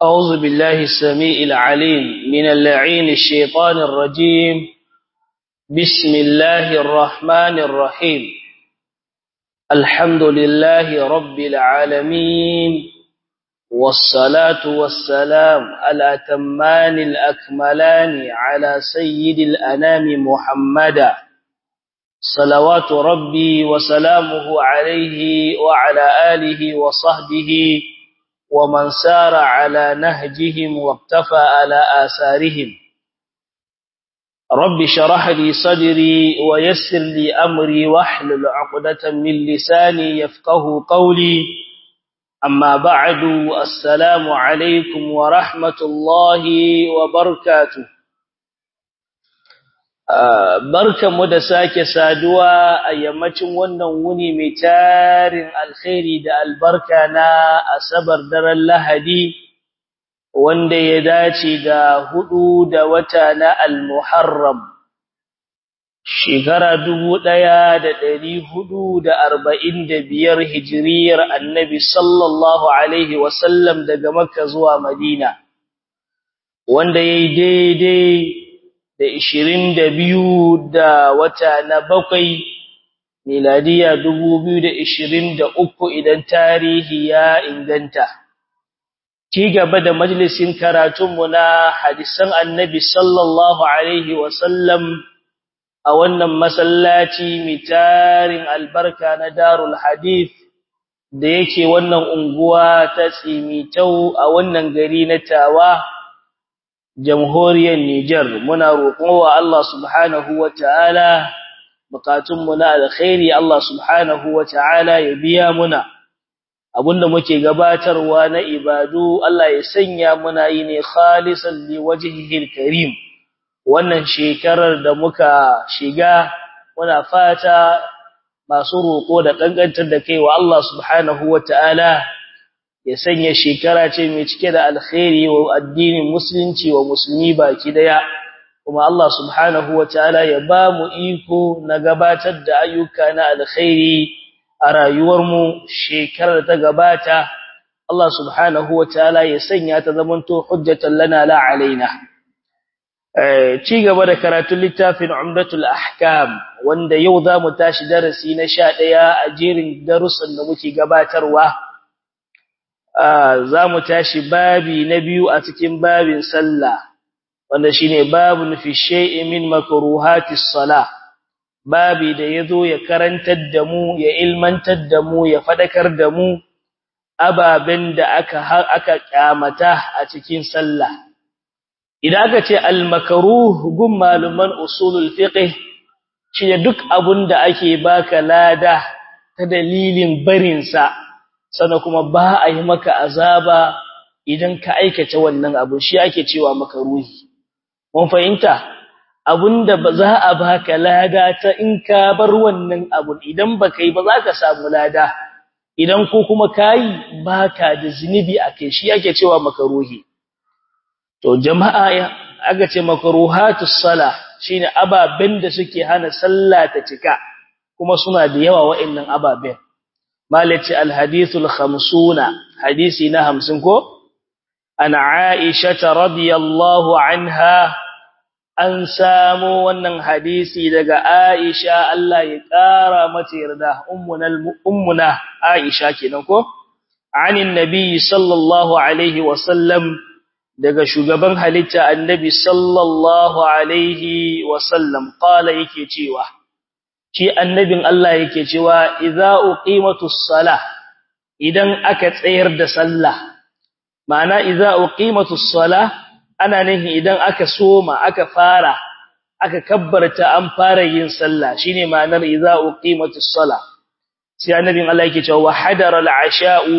أعوذ بالله السميع العليم من اللعين الشيطان الرجيم بسم الله الرحمن الرحيم الحمد لله رب العالمين والصلاة والسلام على تمان الأكملان على سيد الأنام محمدا صلوات ربي وسلامه عليه وعلى آله وصحبه ومن سار على نهجهم واقتفى على آثارهم رب شرح لي صدري ويسر لي أمري واحلل عقدة من لساني يفقه قولي أما بعد السلام عليكم ورحمة الله وبركاته barkanmu da sake saduwa a yammacin wannan wuni mai tarin alkhairi da albarka na asabar daren lahadi wanda ya dace da hudu da wata na almuharram shekara dubu ɗaya da ɗari hudu da arba'in da biyar hijiriyar annabi sallallahu alaihi wasallam daga makka zuwa madina wanda ya yi daidai da ishirin da biyu da wata na bakwai miladiya dubu biyu da ishirin da uku idan tarihi ya inganta. Ci gaba da majalisin karatunmu na hadisan annabi sallallahu Alaihi wasallam a wannan masallaci mai tarin albarka na darul hadith da yake wannan unguwa ta tsimitau a wannan gari na tawa. jamhuriyar Nijar muna roƙon wa Allah subhanahu wata'ala bukatunmu na alkhairi Allah subhanahu wata'ala ya biya muna abinda muke gabatarwa na ibadu Allah ya sanya muna yi ne khalisan li wajhihi karim wannan shekarar da muka shiga muna fata masu roƙo da kankantar da kai wa Allah subhanahu wata'ala ya sanya shekara ce mai cike da alkhairi wa addinin musulunci wa musulmi baki daya kuma Allah subhanahu wataala ya ba mu iko na gabatar da ayyuka na alkhairi a rayuwar mu shekarar ta gabata Allah subhanahu wataala ya sanya ta zamanto hujjatan lana la alaina eh ci gaba da karatun littafin Umdatul Ahkam wanda yau zamu tashi darasi na 11 a jerin darussan da muke gabatarwa za mu tashi babi na biyu a cikin babin sallah wanda shine babun fi shay'in min makruhatis salah babi da yazo ya karantar da mu ya ilmantar da mu ya fadakar da mu ababen da aka aka kyamata a cikin sallah idan aka ce al makruh gum maluman usulul fiqh shine duk abun da ake baka lada ta dalilin barin sa sannan kuma ba a yi maka azaba idan ka aikata wannan abu shi ake cewa makaruhi mun fahimta abunda ba za a baka lada ta in ka bar wannan abu idan baka yi ba za ka samu lada idan ko kuma kai baka da zinubi akai shi ake cewa makaruhi to jama'a aka ce makruhatus sala shine ababen da suke hana sallah ta cika kuma suna da yawa wa'annan ababen malaci alhadithul khamsuna hadisi na hamsin ko an aisha radiyallahu anha an samu wannan hadisi daga aisha Allah ya kara mata yarda ummuna ummuna aisha kenan ko anin nabi sallallahu alaihi wasallam daga shugaban halitta annabi sallallahu alaihi wasallam qala yake cewa shi annabin Allah yake cewa idza uqimatus salah idan aka tsayar da sallah ma'ana idza uqimatus salah ana nihi idan aka soma aka fara aka kabbarta an fara yin sallah shine ma'anar idza uqimatus salah sai annabin Allah yake cewa hadara al'asha'u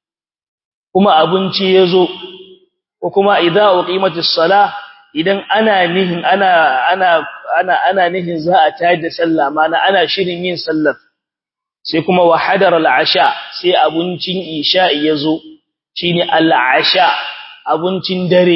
kuma abinci yazo ko kuma idza uqimatus salah idan ana nihin ana ana ana ana nihin za a tayar da sallah mana ana shirin yin sallar sai kuma wa hadar al'asha sai abincin isha yazo shine al'asha abincin dare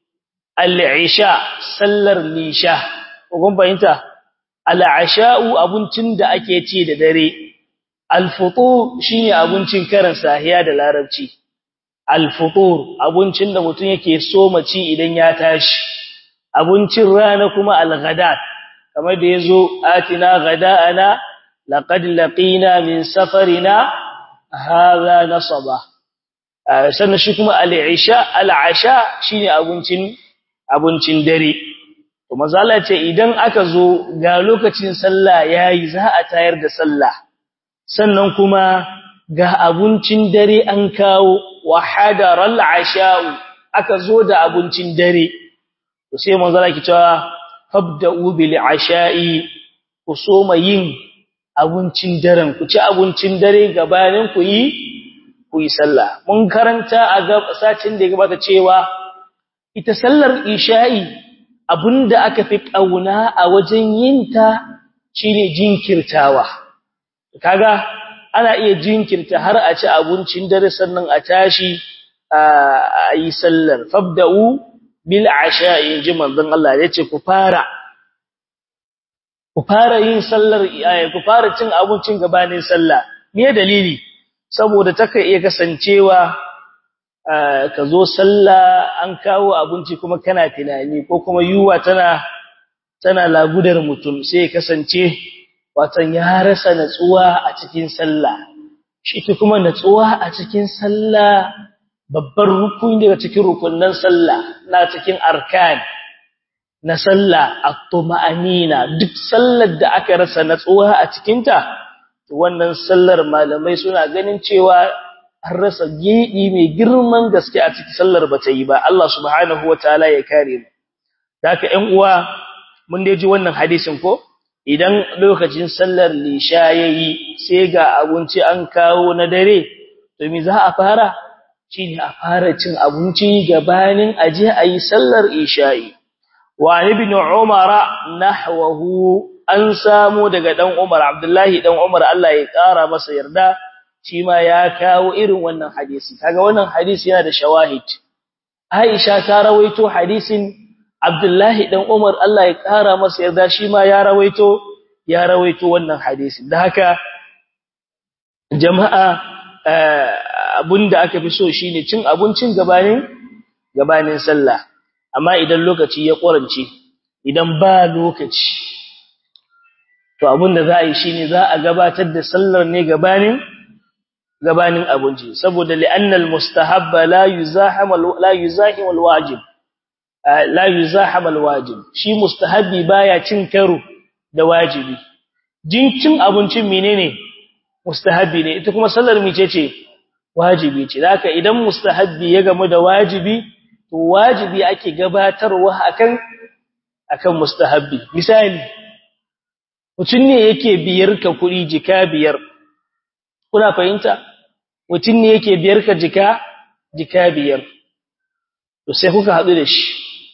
al'isha sallar lisha kun fahimta al'asha'u abincin da ake ci da dare alfutu shine abincin karan sahiya da larabci al-futur abincin da mutum yake so maci idan ya tashi abincin rana kuma al-ghadat kamar da yazo atina ghada'ana laqad laqina min safarina hadha nasaba sannan shi kuma al-isha al-asha shine abincin abincin dare to mazala ce idan aka zo ga lokacin sallah yayi za a tayar da sallah sannan kuma ga abincin dare an kawo wa hadaral asha'u aka zo da abincin dare to sai mazala ki cewa fabda'u bil asha'i ku soma yin abincin daren ku ci abincin dare gabanin ku yi ku yi sallah mun karanta a sacin da ya gabata cewa ita sallar isha'i abinda aka fi kauna a wajen yinta shine jinkirtawa kaga ana iya jinkirta har a ci abincin dare sannan a tashi a yi sallar fabda'u bil asha'i ji manzon Allah yace ku fara ku fara yin sallar ku fara cin abincin gabanin sallah me dalili saboda take iya kasancewa ka zo sallah an kawo abinci kuma kana tunani ko kuma yuwa tana tana lagudar mutum sai ya kasance watan ya rasa natsuwa a cikin sallah shi kuma natsuwa a cikin sallah babbar rukuni daga cikin rukunnan sallah na cikin arkan na sallah at-tuma'anina duk sallar da aka rasa natsuwa a cikin ta wannan sallar malamai suna ganin cewa an rasa gidi mai girman gaske a cikin sallar bata yi ba Allah subhanahu wataala ya kare mu haka ƴan uwa mun dai ji wannan hadisin ko idan lokacin sallar lisha yayi sai ga abinci an kawo na dare to me za a fara shine a fara cin abinci gabanin aje ayi sallar isha'i wa ibn umar nahwahu an samu daga dan umar abdullahi dan umar Allah ya kara masa yarda shi ma ya kawo irin wannan hadisi kaga wannan hadisi yana da shawahid Aisha ta rawaito hadisin Abdullahi dan Umar Allah ya kara masa yarda shi ma ya rawaito ya rawaito wannan hadisi da haka jama'a abunda aka fi so shine cin abincin gabanin gabanin sallah amma idan lokaci ya korance idan ba lokaci to abunda za a yi shine za a gabatar da sallar ne gabanin gabanin abinci saboda li'annal mustahabba la yuzaham la yuzahim alwajib la yuzaham alwajib shi mustahabbi baya cin karo da wajibi jincin abincin menene mustahabbi ne ita kuma sallar mice ce wajibi ce haka idan mustahabbi ya gamu da wajibi to wajibi ake gabatarwa akan akan mustahabbi misali mutun ne yake biyar ka kuɗi jika biyar kuna fahimta mutum ne yake biyar ka jika jika biyar to sai kuka haɗu da shi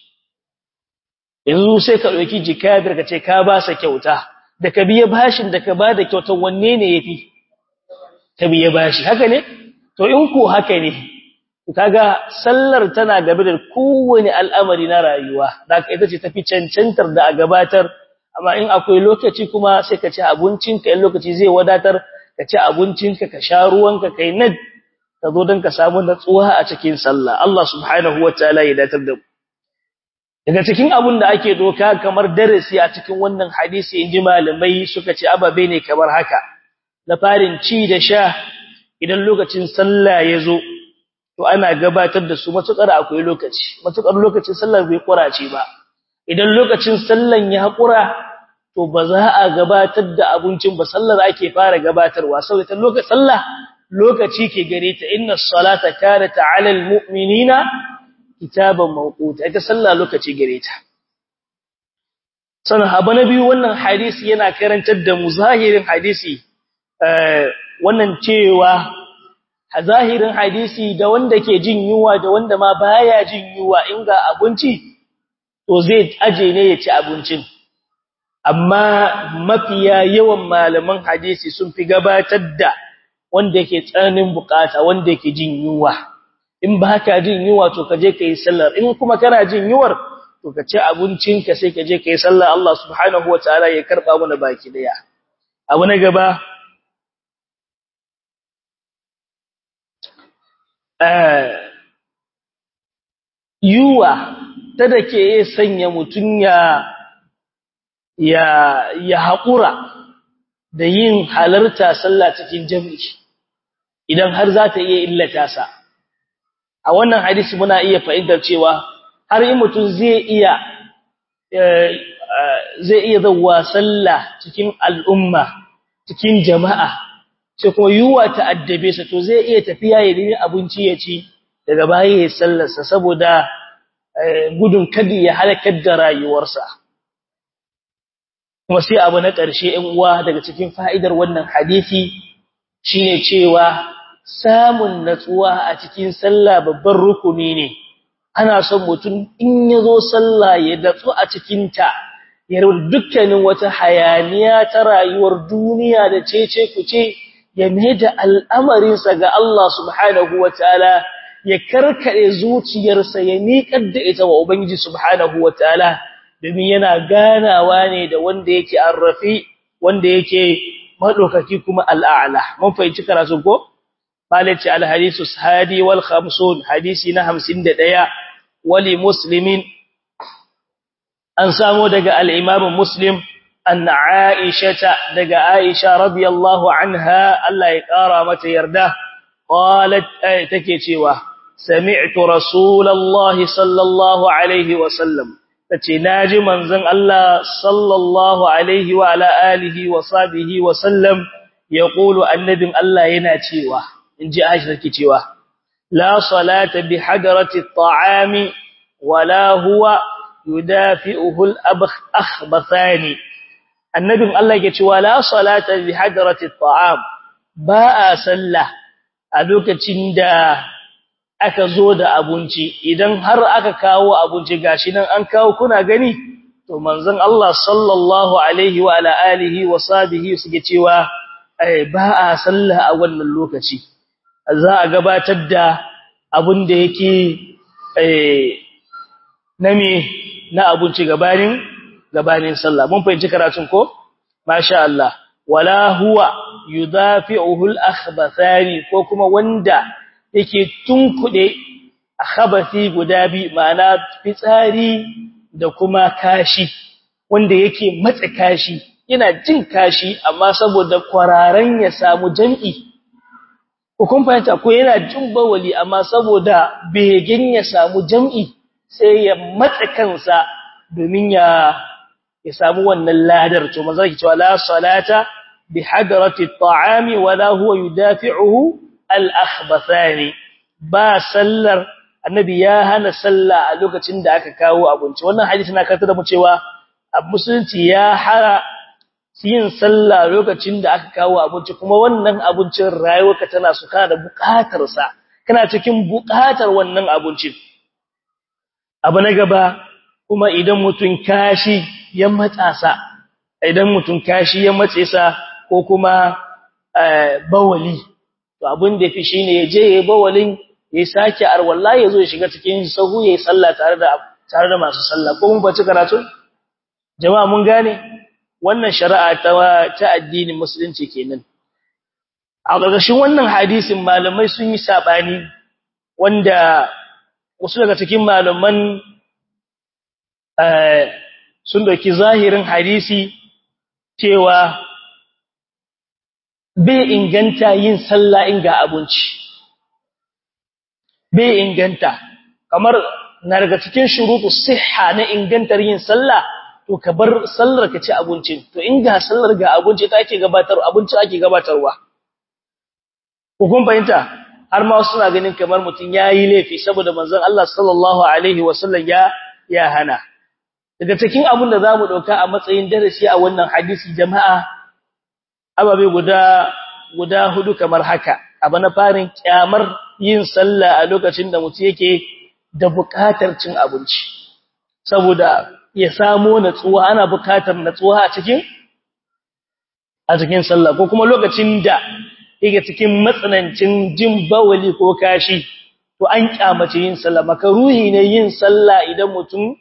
yanzu sai ka ɗauki jika biyar ka ce ka ba sa kyauta da ka biya bashin da ka ba da kyautar wanne ne ya fi ka biya bashi haka ne to in ko haka ne kaga sallar tana gabe da kowane al'amari na rayuwa da ka ita ce tafi cancantar da a gabatar amma in akwai lokaci kuma sai ka ci abincinka in lokaci zai wadatar ka ci abincinka ka sha ruwanka kai nan ka zo don ka samu natsuwa a cikin sallah Allah subhanahu wataala ya datar da mu daga cikin abun da ake doka kamar darasi a cikin wannan hadisi inji malamai suka ce ababe ne kamar haka na farin ci da sha idan lokacin sallah ya zo to ana gabatar da su matukar akwai lokaci matukar lokacin sallar bai kurace ba idan lokacin sallan ya hakura to ba za a gabatar da abincin ba sallar ake fara gabatarwa saboda lokacin sallah lokaci ke gare ta inna salata kanat ala almu'minina kitaban mawquta ita sallah lokaci gare ta sanan abu na biyu wannan hadisi yana karantar da mu zahirin hadisi wannan cewa zahirin hadisi da wanda ke jin yunwa da wanda ma baya jin yunwa in ga abinci to zai aje ne ya ci abincin amma mafiya yawan malaman hadisi sun fi gabatar da wanda yake tsananin bukata wanda yake jin yunwa in ba ka jin yunwa to ka je ka yi sallar in kuma kana jin yunwar to ka ci abincinka sai ka je ka yi sallar Allah subhanahu wataala ya karba mana baki daya abu na gaba yuwa ta da ke sanya mutum ya ya ya haƙura da yin halarta sallah cikin jami'i idan har za ta iya illata sa a wannan hadisi muna iya fahimtar cewa har in mutum zai iya zai iya zawwa sallah cikin al'umma cikin jama'a sai kuma yuwa ta addabe sa to zai iya tafiya ya nemi abinci ya ci daga baya ya sallarsa saboda gudun kadi ya halakar da rayuwarsa kuma sai abu na ƙarshe ɗan uwa daga cikin fa'idar wannan hadisi shine cewa samun natsuwa a cikin sallah babban rukuni ne ana son mutum in yazo sallah ya datsu a cikin ta ya rabu dukkanin wata hayaniya ta rayuwar duniya da cece kuce ya da al'amarinsa ga Allah subhanahu wataala ya karkade zuciyarsa ya miƙar da ita wa ubangiji subhanahu wataala domin yana ganawa ne da wanda yake arrafi wanda yake madaukaki kuma al'a'la mun fahimci karatu ko malaci al-hadisu hadi wal khamsun hadisi na 51 wali muslimin an samu daga al-imam muslim an aisha daga aisha radiyallahu anha Allah ya kara mata yarda qalat take cewa sami'tu rasulullahi sallallahu alaihi wa sallam tace naji manzon Allah sallallahu alaihi wa ala alihi wa sahbihi wa sallam yaqulu annabin Allah yana cewa inji Aisha take cewa la salata bi hadrati at-ta'ami wala huwa yudafi'uhu al-akhbathani annabin Allah yake cewa la salata bi hadrati at-ta'am ba a sallah a lokacin da aka zo da abinci idan har aka kawo abinci gashi nan an kawo kuna gani to manzon Allah sallallahu alaihi wa ala alihi wa sahbihi suke cewa ba a sallah a wannan lokaci za a gabatar da abin da yake na me na abinci gabanin gabanin sallah mun fahimci karatun ko masha Allah wala huwa yudafi'uhu al-akhbathani ko kuma wanda yake tunkude khabathi guda bi ma'ana fitsari da kuma kashi wanda yake matsa kashi yana jin kashi amma saboda kwararan ya samu jami'i ko kun fahimta ko yana jin bawali amma saboda begen ya samu jami'i sai ya matsa kansa domin ya ya samu wannan ladar to manzo yake cewa la salata bi hadrati at-ta'ami wala huwa yudafi'uhu al-akhbathani ba sallar annabi ya hana sallah a lokacin da aka kawo abinci wannan hadisi na karanta da mu cewa musulunci ya hara yin sallah lokacin da aka kawo abinci kuma wannan abincin rayuwarka tana su kana da buƙatar sa kana cikin buƙatar wannan abincin abu na gaba kuma idan mutun kashi ya matsa sa idan mutun kashi ya matse sa ko kuma bawali to abin da fi shine ya je yayi bawalin ya sake arwalla ya zo ya shiga cikin sahu yayi sallah tare da tare da masu sallah ko mun bace karatu jama'a mun gane wannan shari'a ta ta addinin musulunci kenan a ƙarƙashin wannan hadisin malamai sun yi sabani wanda wasu daga cikin malaman sun dauki zahirin hadisi cewa bai inganta yin sallah in ga abinci bai inganta kamar na daga cikin shurutu sihha na ingantar yin sallah to ka bar sallar ka ci abincin to in ga sallar ga abinci ta ake gabatar abinci ake gabatarwa ko kun fahimta har ma suna ganin kamar mutum yayi laifi saboda manzon Allah sallallahu alaihi wasallam ya ya hana daga cikin abin da zamu dauka a matsayin darasi a wannan hadisi jama'a ababe guda guda hudu kamar haka abu na farin kyamar yin sallah a lokacin da mutum yake da buƙatar cin abinci saboda ya samu natsuwa ana buƙatar natsuwa a cikin a cikin sallah ko kuma lokacin da yake cikin matsanancin jin bawali ko kashi to an kyamace yin sallah makaruhi ne yin sallah idan mutum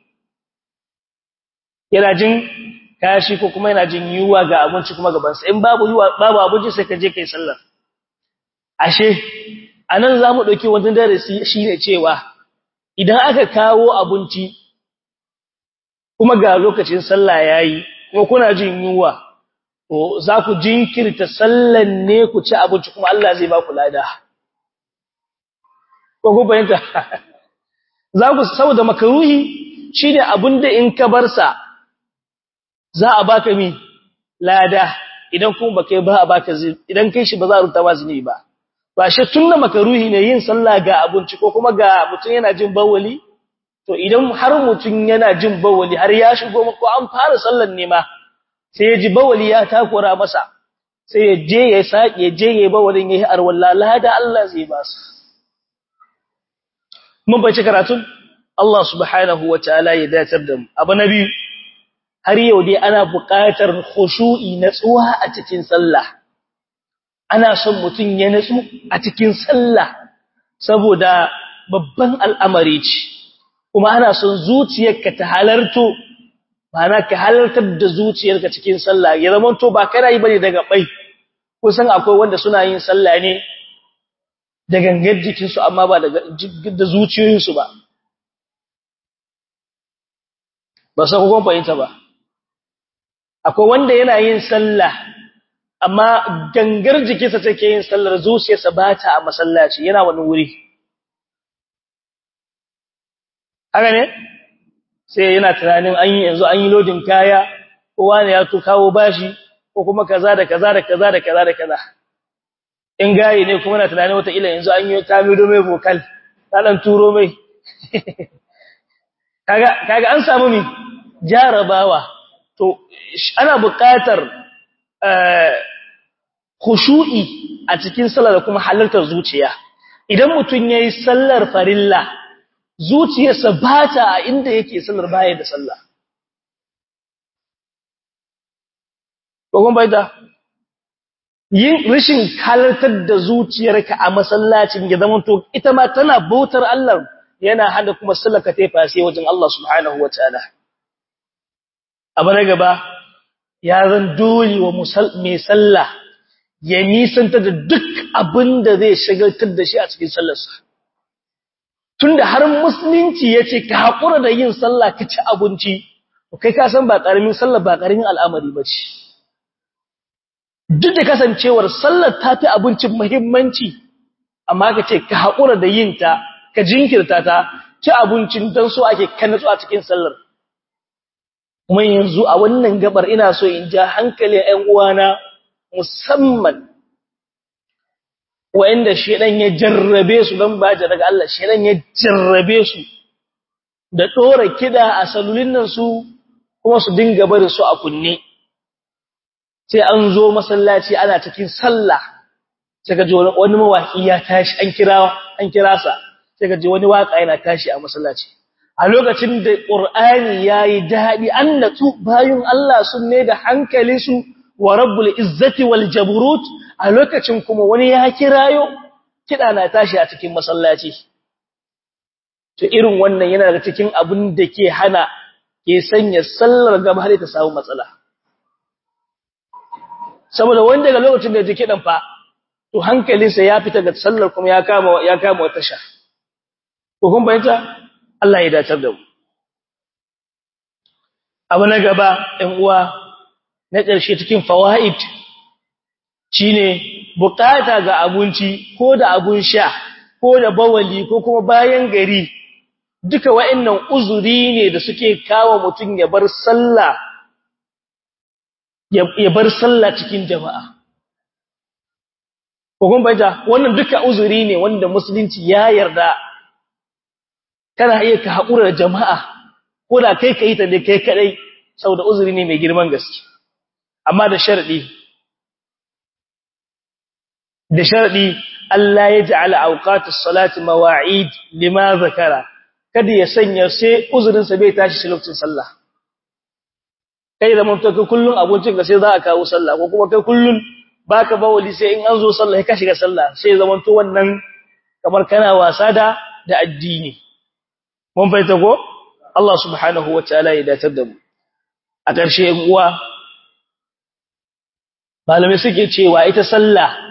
yana jin kashi ko kuma yana jin yuwa ga abinci kuma gaban sa in babu yuwa babu abinci sai ka je kai sallar ashe anan zamu dauki wannan darasi shine cewa idan aka kawo abinci kuma ga lokacin sallah yayi kuma kuna jin yunwa to za ku jinkirta sallan ne ku ci abinci kuma Allah zai ba ku lada ko ku bayanta za ku saboda makaruhi shine abinda in ka bar sa za a baka mi lada idan kuma baka ba a baka idan kai shi ba za a rubuta ba zini ba ba shi tunna makaruhi ne yin sallah ga abinci ko kuma ga mutun yana jin bawali to idan har mutun yana jin bawali har ya shigo ko an fara sallan ne ma sai ya ji bawali ya takura masa sai ya je ya sake je ya bawalin yayi arwalla lada Allah zai ba su mun bace karatun Allah subhanahu wataala ya datar da mu abu nabi har yau dai ana buƙatar khushu'i natsuwa a cikin sallah ana son mutun ya natsu a cikin sallah saboda babban al'amari ce kuma ana son zuciyarka ta halarto Bana ka halartar da zuciyarka cikin sallah ya zama to ba kana yi bane daga bai kusan akwai wanda suna yin sallah ne da gangar jikin su amma ba daga da zuciyoyin su ba ba sai kun fahimta ba akwai wanda yana yin sallah amma gangar jikinsa take yin sallar zuciyarsa ba ta a masallaci yana wani wuri haka ne sai yana tunanin an yi yanzu an yi lodin kaya kowa ne ya to kawo bashi ko kuma kaza da kaza da kaza da kaza da kaza in gayi ne kuma na tunanin wata ila yanzu an yi tamido mai vocal ta dan turo mai kaga kaga an samu mi jarabawa to ana buƙatar khushu'i a cikin sallar da kuma halartar zuciya idan mutun yayi sallar farilla zuciyarsa ba ta a inda yake sallar baya da sallah. Kogon bai da, yin rashin halartar da zuciyarka a masallacin ya zama to ita ma tana bautar Allah yana hada kuma sallaka ta fase wajen Allah subhanahu wa ta'ala. Abu na gaba, ya zan dole wa mai sallah ya nisanta da duk abin da zai shagaltar da shi a cikin sallarsa. tunda har musulunci yace ka hakura da yin sallah ka ci abinci to kai ka san ba karamin sallah ba karamin al'amari bace duk da kasancewar sallar tafi abincin muhimmanci amma ka ce ka hakura da yin ta ka jinkirta ta ci abincin dan so ake kannatsu a cikin sallar kuma yanzu a wannan gabar ina so in ja hankali ƴan uwana musamman wa'inda shedan ya jarrabe su don baje daga Allah shedan ya jarrabe su da dora kida a salulin nan su kuma su dinga bari su a kunne sai an zo masallaci ana cikin sallah sai ka ji wani mawaki ya tashi an kira an kira sa sai ka ji wani waka yana tashi a masallaci a lokacin da qur'ani yayi dadi annatu bayun Allah sun ne da hankali su wa rabbul izzati wal jabrut a lokacin kuma wani ya kirayo kida na tashi a cikin masallaci to irin wannan yana daga cikin abin da ke hana ke sanya sallar gaba har ta samu matsala saboda wanda daga lokacin da ya ji kidan fa to hankalinsa ya fita ga sallar kuma ya kama ya kama wata sha ko kun bayyana Allah ya dace da mu abu na gaba ɗan uwa na ƙarshe cikin fawaid shine bukata ga abinci ko da abun sha ko da bawali ko kuma bayan gari duka wa'annan uzuri ne da suke kawo mutum ya bar sallah ya bar sallah cikin jama'a ko kun bayyana wannan duka uzuri ne wanda musulunci ya yarda kana iya ka haƙura da jama'a ko da kai ka yi ta ne kai kadai saboda uzuri ne mai girman gaske amma da sharadi da sharadi Allah ya ja'ala awqatus salati mawa'id lima zakara kada ya sanya sai uzurin sa bai tashi shi lokacin sallah kai da mutum ka kullun abincin ka sai za a kawo sallah ko kuma kai kullun baka bawali sai in an zo sallah ka shiga sallah sai zaman to wannan kamar kana wasa da da addini mun faita ko Allah subhanahu wataala ya datar da mu a ƙarshe in uwa malamai suke cewa ita sallah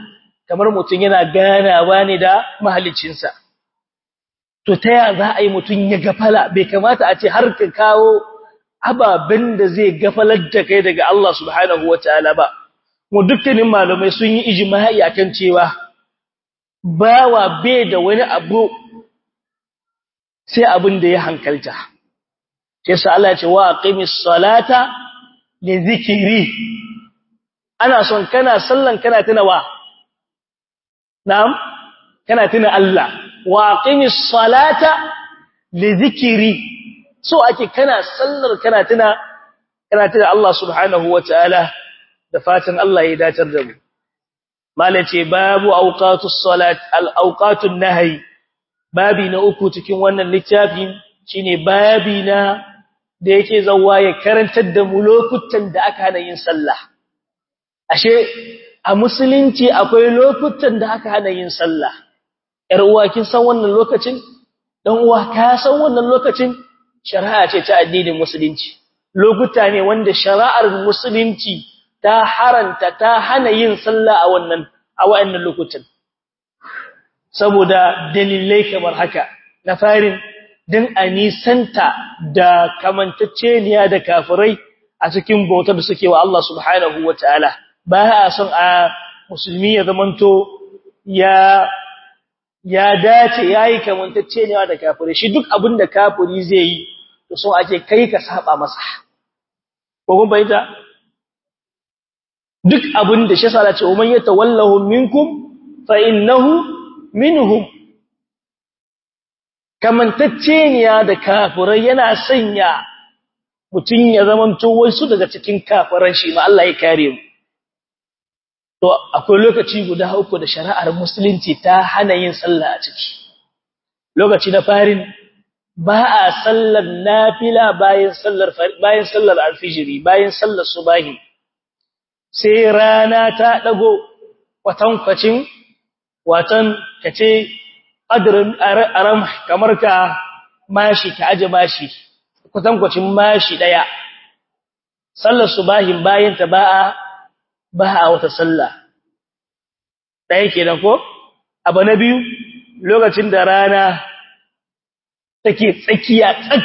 kamar mutum yana ganawa ne da mahaliccinsa to ta ya za a yi mutum ya gafala bai kamata a ce har ka kawo ababen da zai gafalar da kai daga Allah subhanahu wataala ba mu dukkanin malamai sun yi ijma'i akan cewa bawa bai da wani abu sai abin da ya hankalta sai sa Allah ya ce wa aqimis salata li zikri ana son kana sallan kana tunawa na'am kana tuna Allah wa aqimis salata li zikri so ake kana sallar kana tuna kana tuna Allah subhanahu wataala da fatan Allah ya datar da mu malace babu awqatus salat al awqatun nahyi babi na uku cikin wannan littafin shine babi na da yake zawa ya karantar da mu lokutan da aka hana yin sallah ashe a musulunci akwai lokutan da aka hana yin sallah yar uwa kin san wannan lokacin dan uwa ka san wannan lokacin shari'a ce ta addinin musulunci lokuta ne wanda shari'ar musulunci ta haranta ta hana yin sallah a wannan a wayannan lokutan saboda dalilai kamar haka na farin din anisanta da kamantacceniya da kafirai a cikin bautar da suke wa Allah subhanahu wataala ba a son a musulmi ya zamanto ya ya dace yayi kamantacceniya da kafirai shi duk abin da kafiri zai yi to so ake kai ka saba masa ko kun bayyana duk abin da shi sala ce umman yatawallahu minkum fa innahu minhum kamantacceniya da kafirai yana sanya mutun ya zamanto wasu daga cikin kafiran shi ma Allah ya kare mu to akwai lokaci guda uku da shari'ar musulunci ta hana yin sallah a ciki lokaci na farin ba a sallar nafila bayan sallar bayan sallar alfijiri bayan sallar subahi sai rana ta dago kwatankwacin watan kace qadrin aram kamar ka mashi ka aje mashi kwatankwacin mashi daya sallar subahin bayan ta ba'a ba a wata sallah daya kenan ko abu na biyu lokacin da rana take tsakiya tsak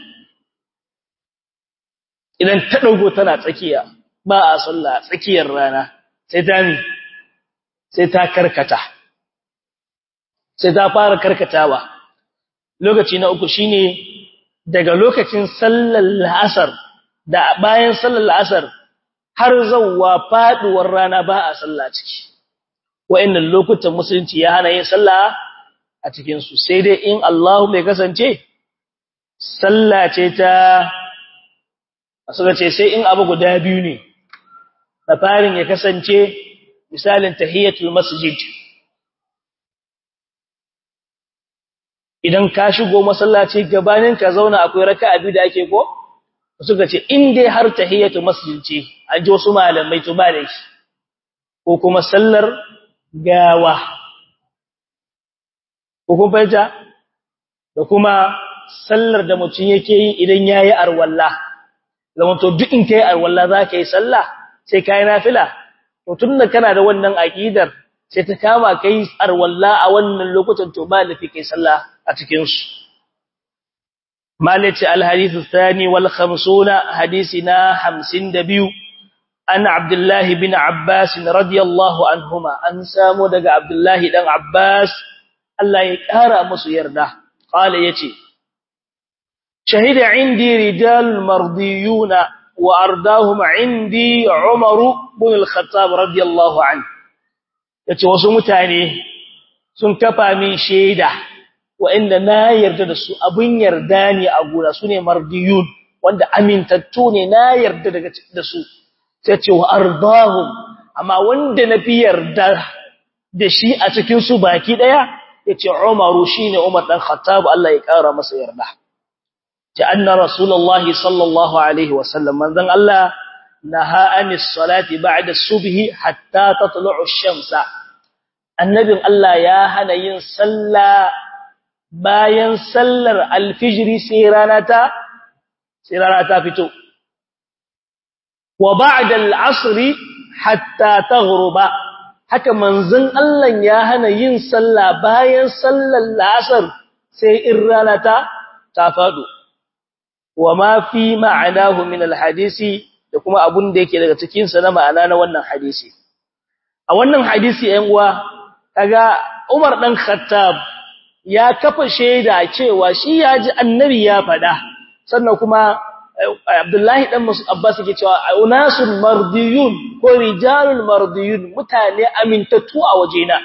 idan ta dago tana tsakiya ba a sallah tsakiyar rana sai ta mi sai ta karkata sai ta fara karkatawa lokaci na uku shine daga lokacin sallar la'asar da bayan sallar la'asar har zawwa faduwar rana ba a sallah ciki wa'annan lokutan musulunci ya hana yin sallah a cikin su sai dai in Allahu mai kasance sallah ce ta suka ce sai in abu guda biyu ne da farin ya kasance misalin tahiyatul masjid idan ka shigo masallaci gabanin ka zauna akwai raka'a biyu da ake ko suka ce in dai har tahiyatul masjid ce an ji wasu malamai to ba da shi ko kuma sallar gawa ko kuma fahimta da kuma sallar da mutum yake yi idan yayi arwalla zaman to duk in kai arwalla za ka yi sallah sai kai nafila to tunda kana da wannan aqidar sai ta kama kai arwalla a wannan lokutan to ba lafi kai sallah a cikin su malati alhadith athani wal 50 hadisina 52 an abdullah bin abbas radiyallahu anhuma an samu daga abdullah dan abbas Allah ya kara musu yarda qala yace شهد عندي رجال مرضيون وأرداهم عندي عمر بن الخطاب رضي الله عنه yace wasu mutane sun kafa min shaida wa'anda na yarda da su abun yarda ne a gura su ne mardiyun wanda amintattu ne na yarda daga da su sai ce wa ardahum amma wanda na fi yarda da shi a cikin su baki daya yace Umaru shine Umar dan Khattab Allah ya kara masa yarda أن رسول الله صلى الله عليه وسلم من ذن الله نهى عن الصلاة بعد الصبح حتى تطلع الشمس النبي الله يا هنا ينسلى bayan sallar alfijiri sai rana ta sai rana ta fito wa ba'da al'asr hatta taghruba haka manzon Allah ya hana yin sallah bayan sallar la'asar sai in rana ta ta fado wa ma fi ma'anahu min alhadisi da kuma abun da yake daga cikin sa na ma'ana na wannan hadisi a wannan hadisi ɗan uwa kaga Umar dan Khattab ya kafa shaida cewa shi ya ji annabi ya faɗa sannan kuma Abdullahi dan Abbas yake cewa unasul mardiyun ko rijalul mardiyun mutane amintattu a wajena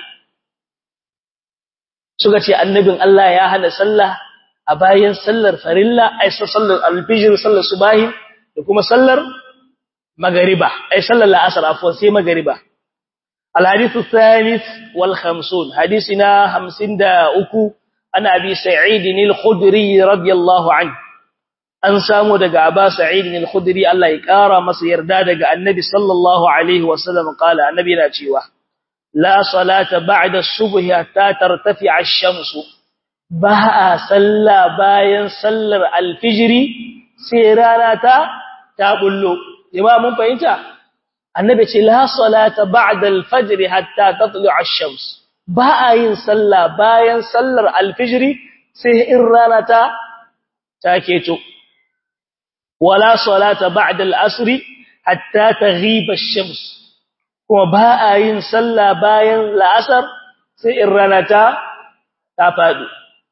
suka ce annabin Allah ya hana sallah a bayan sallar farilla ai sallar alfijir sallar subahi da kuma sallar magariba ai sallar la'asar afwan sai magariba الحديث الثالث والخمسون حديثنا خمسين دا أكو أنا أبي سعيد الخدري رضي الله عنه an samu daga Aba Sa'id al-Khudri Allah ya kara masa yarda daga Annabi sallallahu alaihi wasallam kala Annabi yana cewa la salata ba'da as-subh hatta tartafi'a ash-shamsu ba a salla bayan sallar al-fajr sai rana ta ta bullo jama'a mun fahimta Annabi ce la salata ba'da al-fajr hatta tatlu'a ash-shams ba a yin salla bayan sallar al-fajr sai in rana ta ta keto ولا صلاة بعد العصر حتى تغيب الشمس kuma ba a yin sallah bayan la'asar sai in rana ta ta faɗo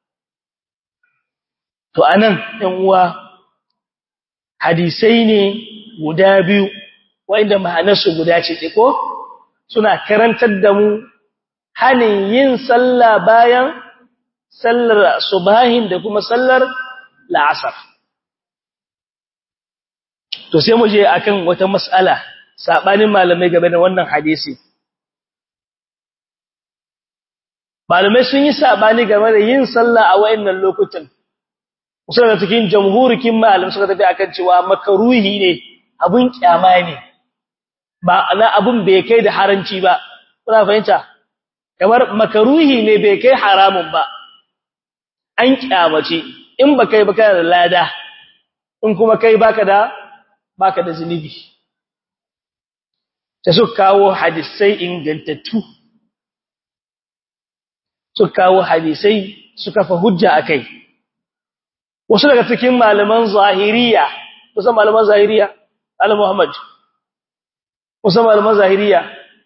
to anan ɗan uwa hadisai ne guda biyu wanda ma'anarsu guda ce ko suna karantar da mu hanin yin sallah bayan sallar subahin da kuma sallar la'asar to sai mu je akan wata mas'ala sabanin malamai game da wannan hadisi malamai sun yi sabani game da yin sallah a wayannan lokutan kusa da cikin jamhurikin malamai suka tafi akan cewa makaruhi ne abun kyama ne ba ana abun bai kai da haranci ba kuna fahimta kamar makaruhi ne bai kai haramun ba an kyamace in ba kai ba kana da lada in kuma kai baka da baka da zunubi ta su kawo hadisai ingantattu su kawo hadisai su kafa hujja akai wasu daga cikin malaman zahiriya kusan malaman zahiriya al muhammad kusan malaman zahiriya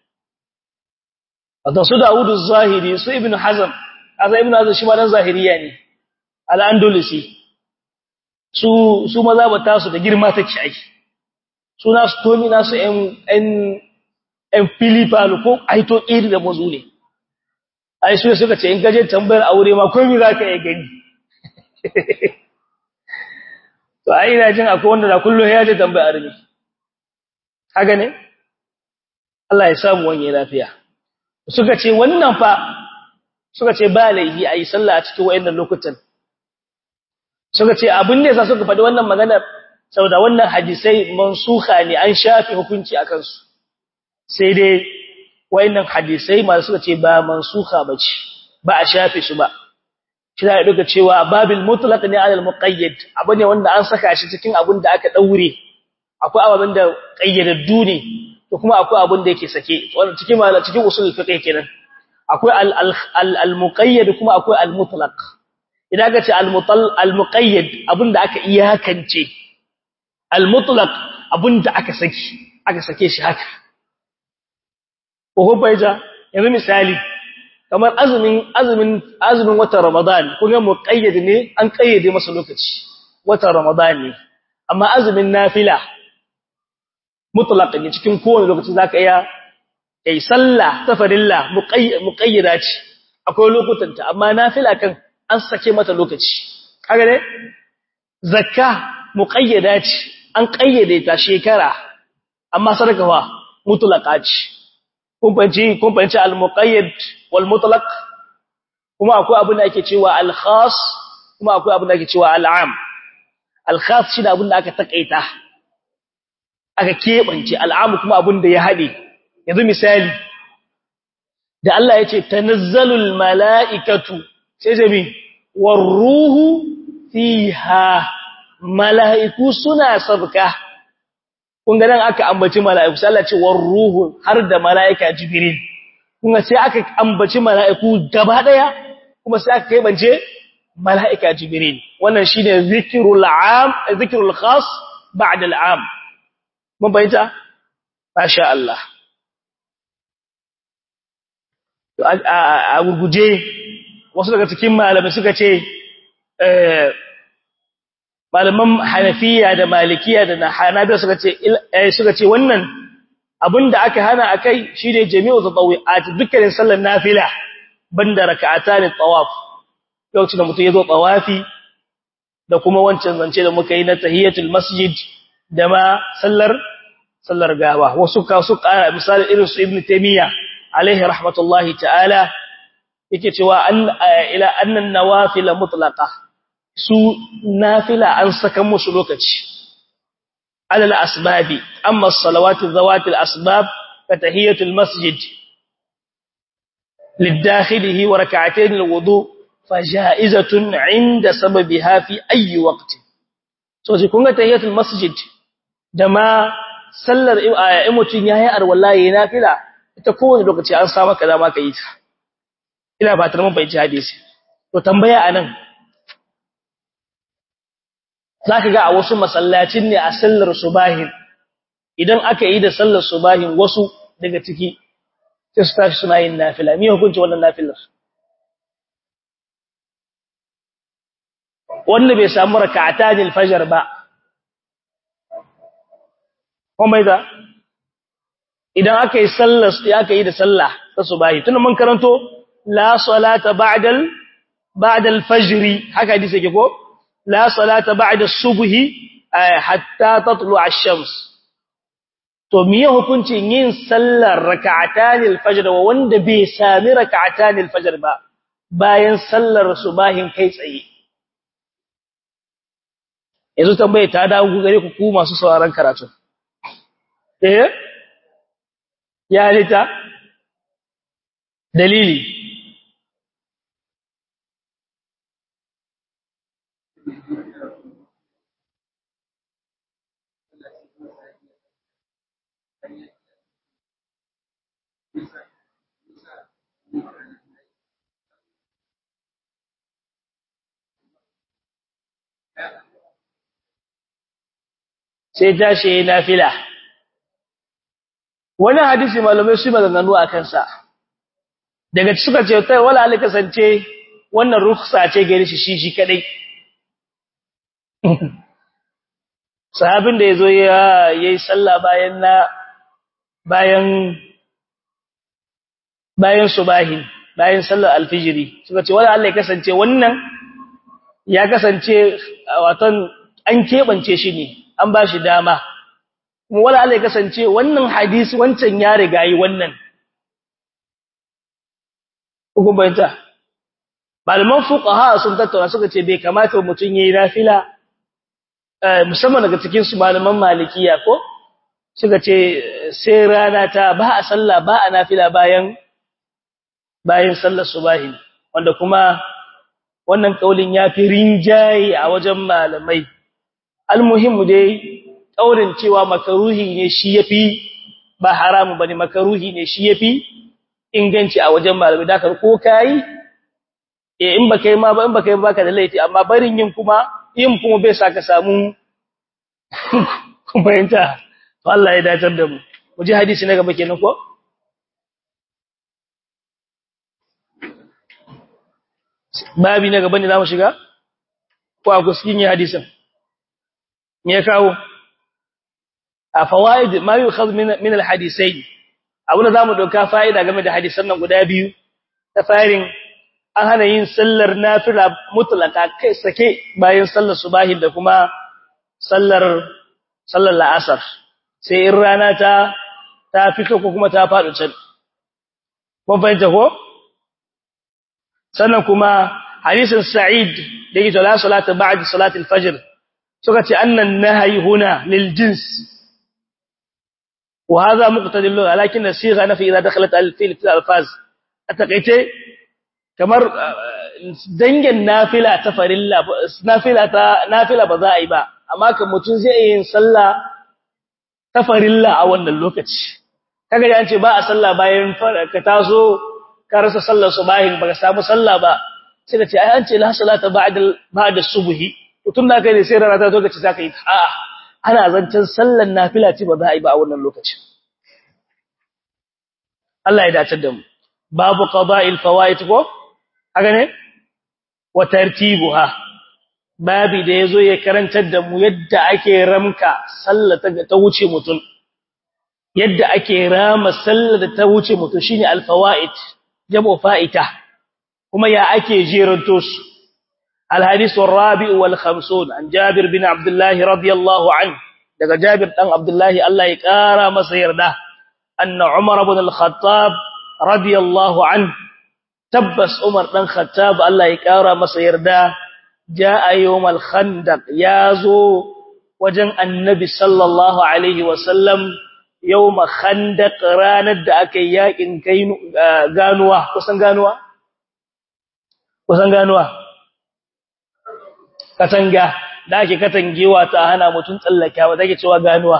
wato su daudu zahiri su ibnu hazm azza ibnu hazm shi ma dan zahiriya ne al andalusi su su maza ba tasu da girma take aiki suna su tomi nasu ‘yan filipalu ko aito iri da mazu ne ai su suka ce in gaje tambayar aure ma komi za ka yi gani to ai ina jin akwai wanda da kullum ya je tambayar armi haka ne Allah ya samu wani lafiya suka ce wannan fa suka ce ba laifi a yi sallah a cikin wa'annan lokutan suka ce abin da yasa suka faɗi wannan maganar saboda wannan hadisai mansuha ne an shafe hukunci akan su sai dai wayannan hadisai masu suka ce ba mansuha bace ba a shafe su ba shi da duka cewa babil mutlaq ne alal muqayyad abu ne wanda an saka shi cikin abin da aka daure akwai abin da qayyadaddu ne to kuma akwai abin da yake sake wannan cikin cikin usul fiqh kenan akwai al al muqayyad kuma akwai al mutlaq idan ka ce al muqayyad abin da aka iyakance al-mutlaq abinda aka saki aka sake shi haka ko baija yanzu misali kamar azumin azumin azumin watan ramadan kun ga muqayyad ne an kayyade masa lokaci watan ramadan ne amma azumin nafila mutlaq ne cikin kowane lokaci zaka iya kai sallah ta farilla muqayyada ce akwai lokutan ta amma nafila kan an sake mata lokaci kaga ne zakka muqayyada ce an kayyade ta shekara amma sadaka fa mutlaqa ce kun fanci kun fanci al-muqayyad wal mutlaq kuma akwai abin da ake cewa al-khas kuma akwai abin da ake cewa al-am al-khas shi da abin da aka takaita aka kebance al-am kuma abin da ya hade yanzu misali da Allah ya ce tanazzalul mala'ikatu sai jami war ruhu fiha mala'iku suna sabka kun ga nan aka ambaci mala'iku sai Allah ce war ruhu har da mala'ika jibril kuma sai aka ambaci mala'iku gaba daya kuma sai aka kaibance mala'ika jibril wannan shine zikrul am zikrul khas ba'da al'am mun bayyana masha Allah a gurguje wasu daga cikin malamai suka ce malaman hanafiya da malikiya da hanabiya suka ce suka ce wannan abinda aka hana akai shine jami'u tatawi'at dukkanin sallar nafila banda raka'atan tawaf lokacin da mutum yazo tawafi da kuma wancan zance da muka yi na tahiyatul masjid da ma sallar sallar gawa wasu ka su kara misali irin su ibnu taymiya alaihi rahmatullahi ta'ala yake cewa an ila annan nawafil mutlaqa su nafila an saka musu lokaci alal asbabi amma as-salawatu zawati al-asbab ka tahiyatul masjid lidakhilihi wa rak'atayn al-wudu faja'izatun 'inda sababiha fi ayi waqti so shi kun ga tahiyatul masjid da ma sallar mutun yayi arwallahi nafila ita kowane lokaci an sa maka dama ka yi ta ina ba ta mun bai hadisi to tambaya anan zaka ga a wasu masallacin ne a sallar subahin idan aka yi da sallar subahin wasu daga ciki sai su tashi suna yin nafila me hukunci wannan nafilar wanda bai samu raka'atanil fajr ba kuma da idan aka yi sallar aka yi da sallah ta subahi tun mun karanto la salata ba'dal ba'dal fajr haka hadisi yake ko la salata ba'da subhi hatta tatlu ash-shams to miye hukuncin yin sallar rak'atanil fajr wa wanda bai sami rak'atanil fajr ba bayan sallar subahin kai tsaye yanzu tambaye ta dawo gare ku ku masu sauraron karatu eh ya lita dalili sai tashi nafila wani hadisi malamai su maganganu a kansa daga suka ce tai wala ali kasance wannan rukhsa ce gare shi shi kadai sahabin da yazo ya yayi sallah bayan na bayan bayan subahin bayan sallar alfijiri suka ce wala Allah ya kasance wannan ya kasance watan an kebance shi ne an ba shi dama kuma wala Allah ya kasance wannan hadisi wancan ya riga yi wannan hukun bayanta malaman fuqaha sun tattauna suka ce bai kamata mutun yayi nafila musamman daga cikin su malaman malikiya ko suka ce sai rana ta ba a sallah ba a nafila bayan bayan sallar subahi wanda kuma wannan kaulin yafi rinjaye a wajen malamai almuhimmu dai kaurin cewa makaruhi ne shi yafi ba haramu bane makaruhi ne shi yafi inganci a wajen malamai da ko kai eh in baka yi ma ba in baka yi baka da laifi amma barin yin kuma yin kuma bai saka samu bayanta to Allah ya dacar da mu mu ji hadisi na gaba kenan ko babi na gaba ne zamu shiga ko a kuskin yi hadisin me ya kawo a fawaid ma yukhadh min min alhadisain abuna zamu doka fa'ida game da hadisan nan guda biyu ta farin an hana yin sallar nafila mutlaka kai sake bayan sallar subahi da kuma sallar sallar la'asar sai in rana ta ta fito ko kuma ta faɗo can mun fahimta ko sannan kuma hadisin sa'id da yake la salata ba'da salati al-fajr suka ce annan nahyi huna lil jins wa hadha muqtadi lugha lakin as-sigha nafi idha dakhalat al-fil fi al-alfaz ataqaite kamar dangin nafila ta farilla nafila ta nafila ba za a yi ba amma kan mutun zai yin sallah ta farilla a wannan lokaci kaga da an ce ba a sallah bayan ka taso ka rasa sallar subahin baka samu sallah ba sai ka ce ai an ce la salata ba'da ba'da subhi to tun da kai ne sai rana ta zo ka ce zaka yi a'a ana zancen sallar nafila ce ba za a yi ba a wannan lokacin Allah ya dace da mu babu qada'il fawaid ko haka ne wa tartibuha babi da yazo ya karantar da mu yadda ake ramka sallar ta wuce mutum yadda ake rama sallar da ta wuce mutum shine al-fawaid jamu fa'ita kuma ya ake jeranto su al-hadith ar-rabi' wal 50 an Jabir bin Abdullah radiyallahu anhu daga Jabir dan Abdullah Allah ya kara masa yarda anna Umar ibn al-Khattab radiyallahu anhu tabbas Umar dan Khattab Allah ya kara masa yarda jaa yawm al-khandaq yazo wajen annabi sallallahu alaihi wasallam yawm khandaq ranar da aka yi yakin ganuwa kusan ganuwa kusan ganuwa katanga da ake katangewa ta hana mutun tsallakawa take cewa ganuwa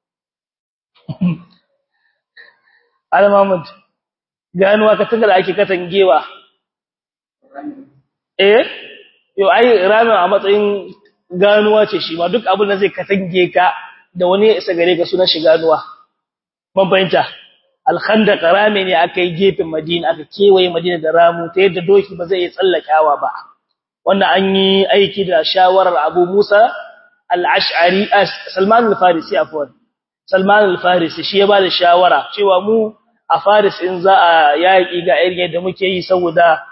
Al-Mahmud ganuwa katanga da ake katangewa eh yo ai ramin a matsayin ganuwa ce shi ma duk abin da zai katange ka da wani ya isa gare ka sunan shi ganuwa ban fahimta al-khandaq rami ne aka yi gefen Madina aka kewaye Madina da ramu ta yadda doki ba zai iya tsallakawa ba wannan an yi aiki da shawarar Abu Musa al-Ash'ari Salman al-Farisi afwan Salman al-Farisi shi ya ba da shawara cewa mu a Faris in za a yaƙi ga irin yadda muke yi saboda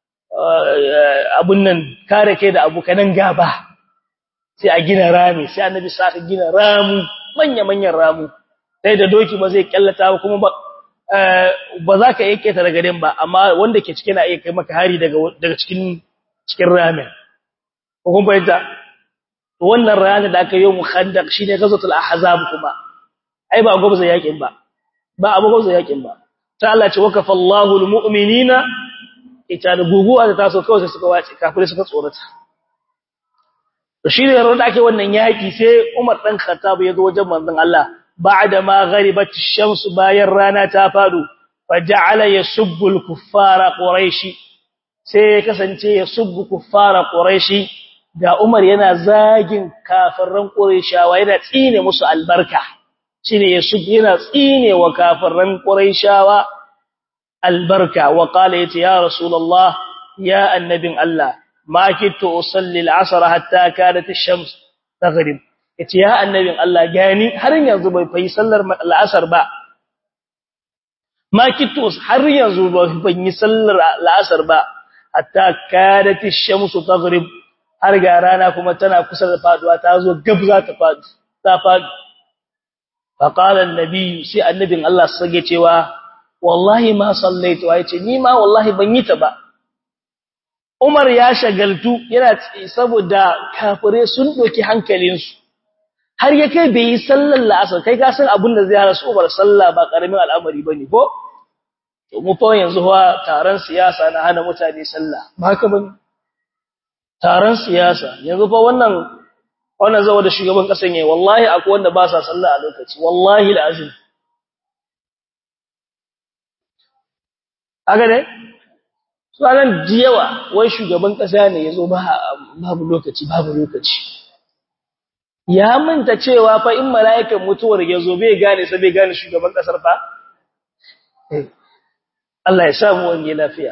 abun nan kare kai da abukanan gaba sai a gina rami sai annabi sa ka gina ramu manya manyan ramu sai da doki ba zai kallata ba kuma ba ba za ka yake ta daga din ba amma wanda ke cike na iya kai maka hari daga daga cikin cikin ramin ko kun bayyana wannan rana da aka yi mu khandaq shine gazatul ahzab kuma ai ba gwabza yakin ba ba abu gwabza yakin ba ta Allah ce wakafa Allahu almu'minina ita da guguwa da taso kawai sai suka wace kafirai suka tsorata to shine da da ake wannan yaki sai Umar dan Khattab ya zo wajen manzon Allah ba'da ma gharibat ash-shams bayan rana ta fadu faja'ala yasubbu al-kuffara quraishi sai kasance yasubbu kuffara quraishi da Umar yana zagin kafiran quraishawa yana tsine musu albarka shine yasubbu yana tsine wa kafiran quraishawa albarka wa qala yace ya rasulullah ya annabin Allah ma kittu usalli al-asr hatta kadat ash-shams taghrib yace ya annabin Allah gani har yanzu bai fayi sallar al-asr ba ma kittu har yanzu bai yi sallar al-asr ba hatta kadat ash-shams taghrib har ga rana kuma tana kusa da faduwa ta zo gab za ta fadu ta fadu fa qala an-nabi sai annabin Allah sage cewa wallahi ma sallaitu yace ni ma wallahi ban yi ta ba Umar ya shagaltu yana saboda kafire sun doki hankalinsu har ya kai bai yi sallar la'asar kai ka san abin da zai hana su Umar sallah ba karamin al'amari bane ko to mu fa yanzu fa taron siyasa na hana mutane sallah ba haka bane taron siyasa yanzu fa wannan wannan zawo da shugaban kasan yayi wallahi akwai wanda ba sa sallah a lokaci wallahi alazim aga ne sanan jiyawa wai shugaban kasa ne yazo ba babu lokaci babu lokaci ya manta cewa fa in mala'ikan mutuwar yazo bai gane sai bai gane shugaban kasar fa Allah ya samu wange lafiya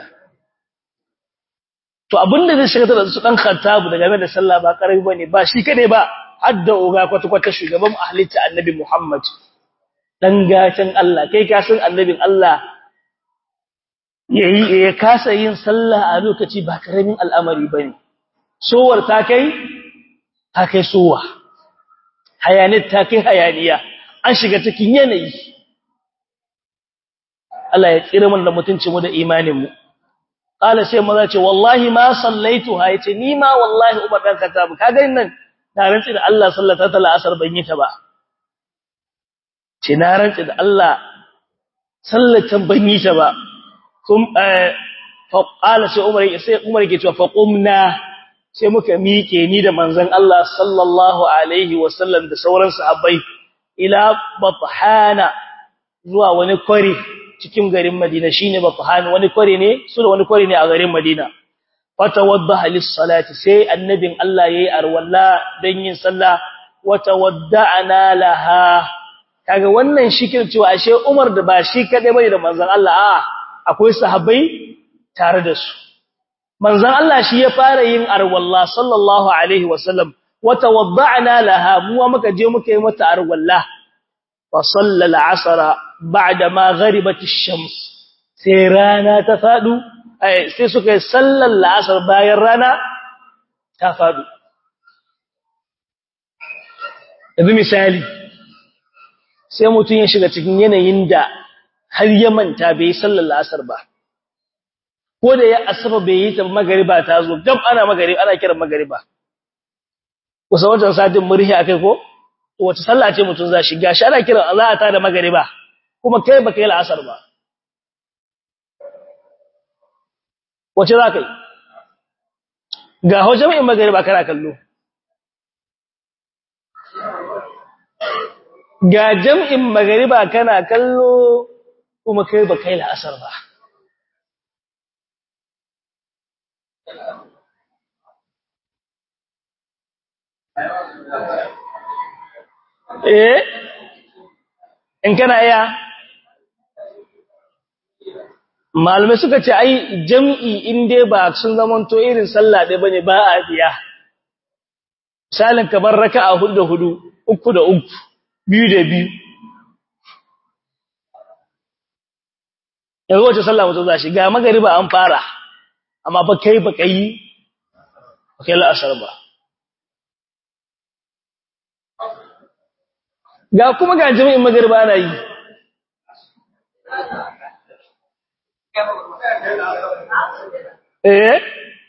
to abinda zai shiga da su dan khattabu daga game da sallah ba karami bane ba shi kade ba hadda oga kwata kwata shugaban ahlita annabi Muhammad dan gatan Allah kai ka san annabin Allah yayi ya kasa yin sallah a lokaci ba karamin al'amari bane sowar ta kai ta kai sowa hayanit ta kai hayaniya an shiga cikin yanayi Allah ya tsira mun da mutuncin mu da imanin mu qala sai maza ce wallahi ma sallaituha yace ni ma wallahi umar dan katabu kaga nan na rantsi da Allah sallata ta asar ban yi ta ba ce na rantsi da Allah sallatan ban yi ta ba kum fa qala sai umar sai umar ke cewa fa qumna sai muka miƙe ni da manzon Allah sallallahu alaihi wasallam da sauran sahabbai ila bathana zuwa wani kwari cikin garin Madina shine Bafhan wani kwari ne su da wani kwari ne a garin Madina fatawaddaha lis-salati sai annabin Allah yayi arwalla dan yin sallah watawadda'ana laha kaga wannan shikir cewa ashe Umar da ba shi kadai bane da manzon Allah a akwai sahabbai tare da su manzon Allah shi ya fara yin arwalla sallallahu alaihi wasallam watawadda'na laha mu muka je muka yi mata arwalla fa sallal asra ba'da ma gharibat ash-shams sai rana ta fadu sai suka yi sallar la'asar bayan rana ta fadu yanzu misali sai mutum ya shiga cikin yanayin da har ya manta bai yi sallar la'asar ba ko da ya asaba bai yi ta magariba ta zo gab ana magariba ana kiran magariba kusa wajen satin murhi akai ko wace sallah ce mutum za shi gashi ana kiran za a ta da magariba kuma kai baka yi la'asar ba wace za ka yi ga hau jami'in magariba kana kallo ga jam'in magariba kana kallo kuma kai ba kai la'asar ba eh in kana iya malamai suka ce ai jam'i in dai ba sun zamanto irin sallah ɗaya bane ba a biya misalin kamar raka'a hudu da hudu uku da uku biyu da biyu yanzu wace sallah mutum za shi ga magariba an fara amma ba kai ba kai ba kai la'asar ba ga kuma ga jami'in magariba ana yi eh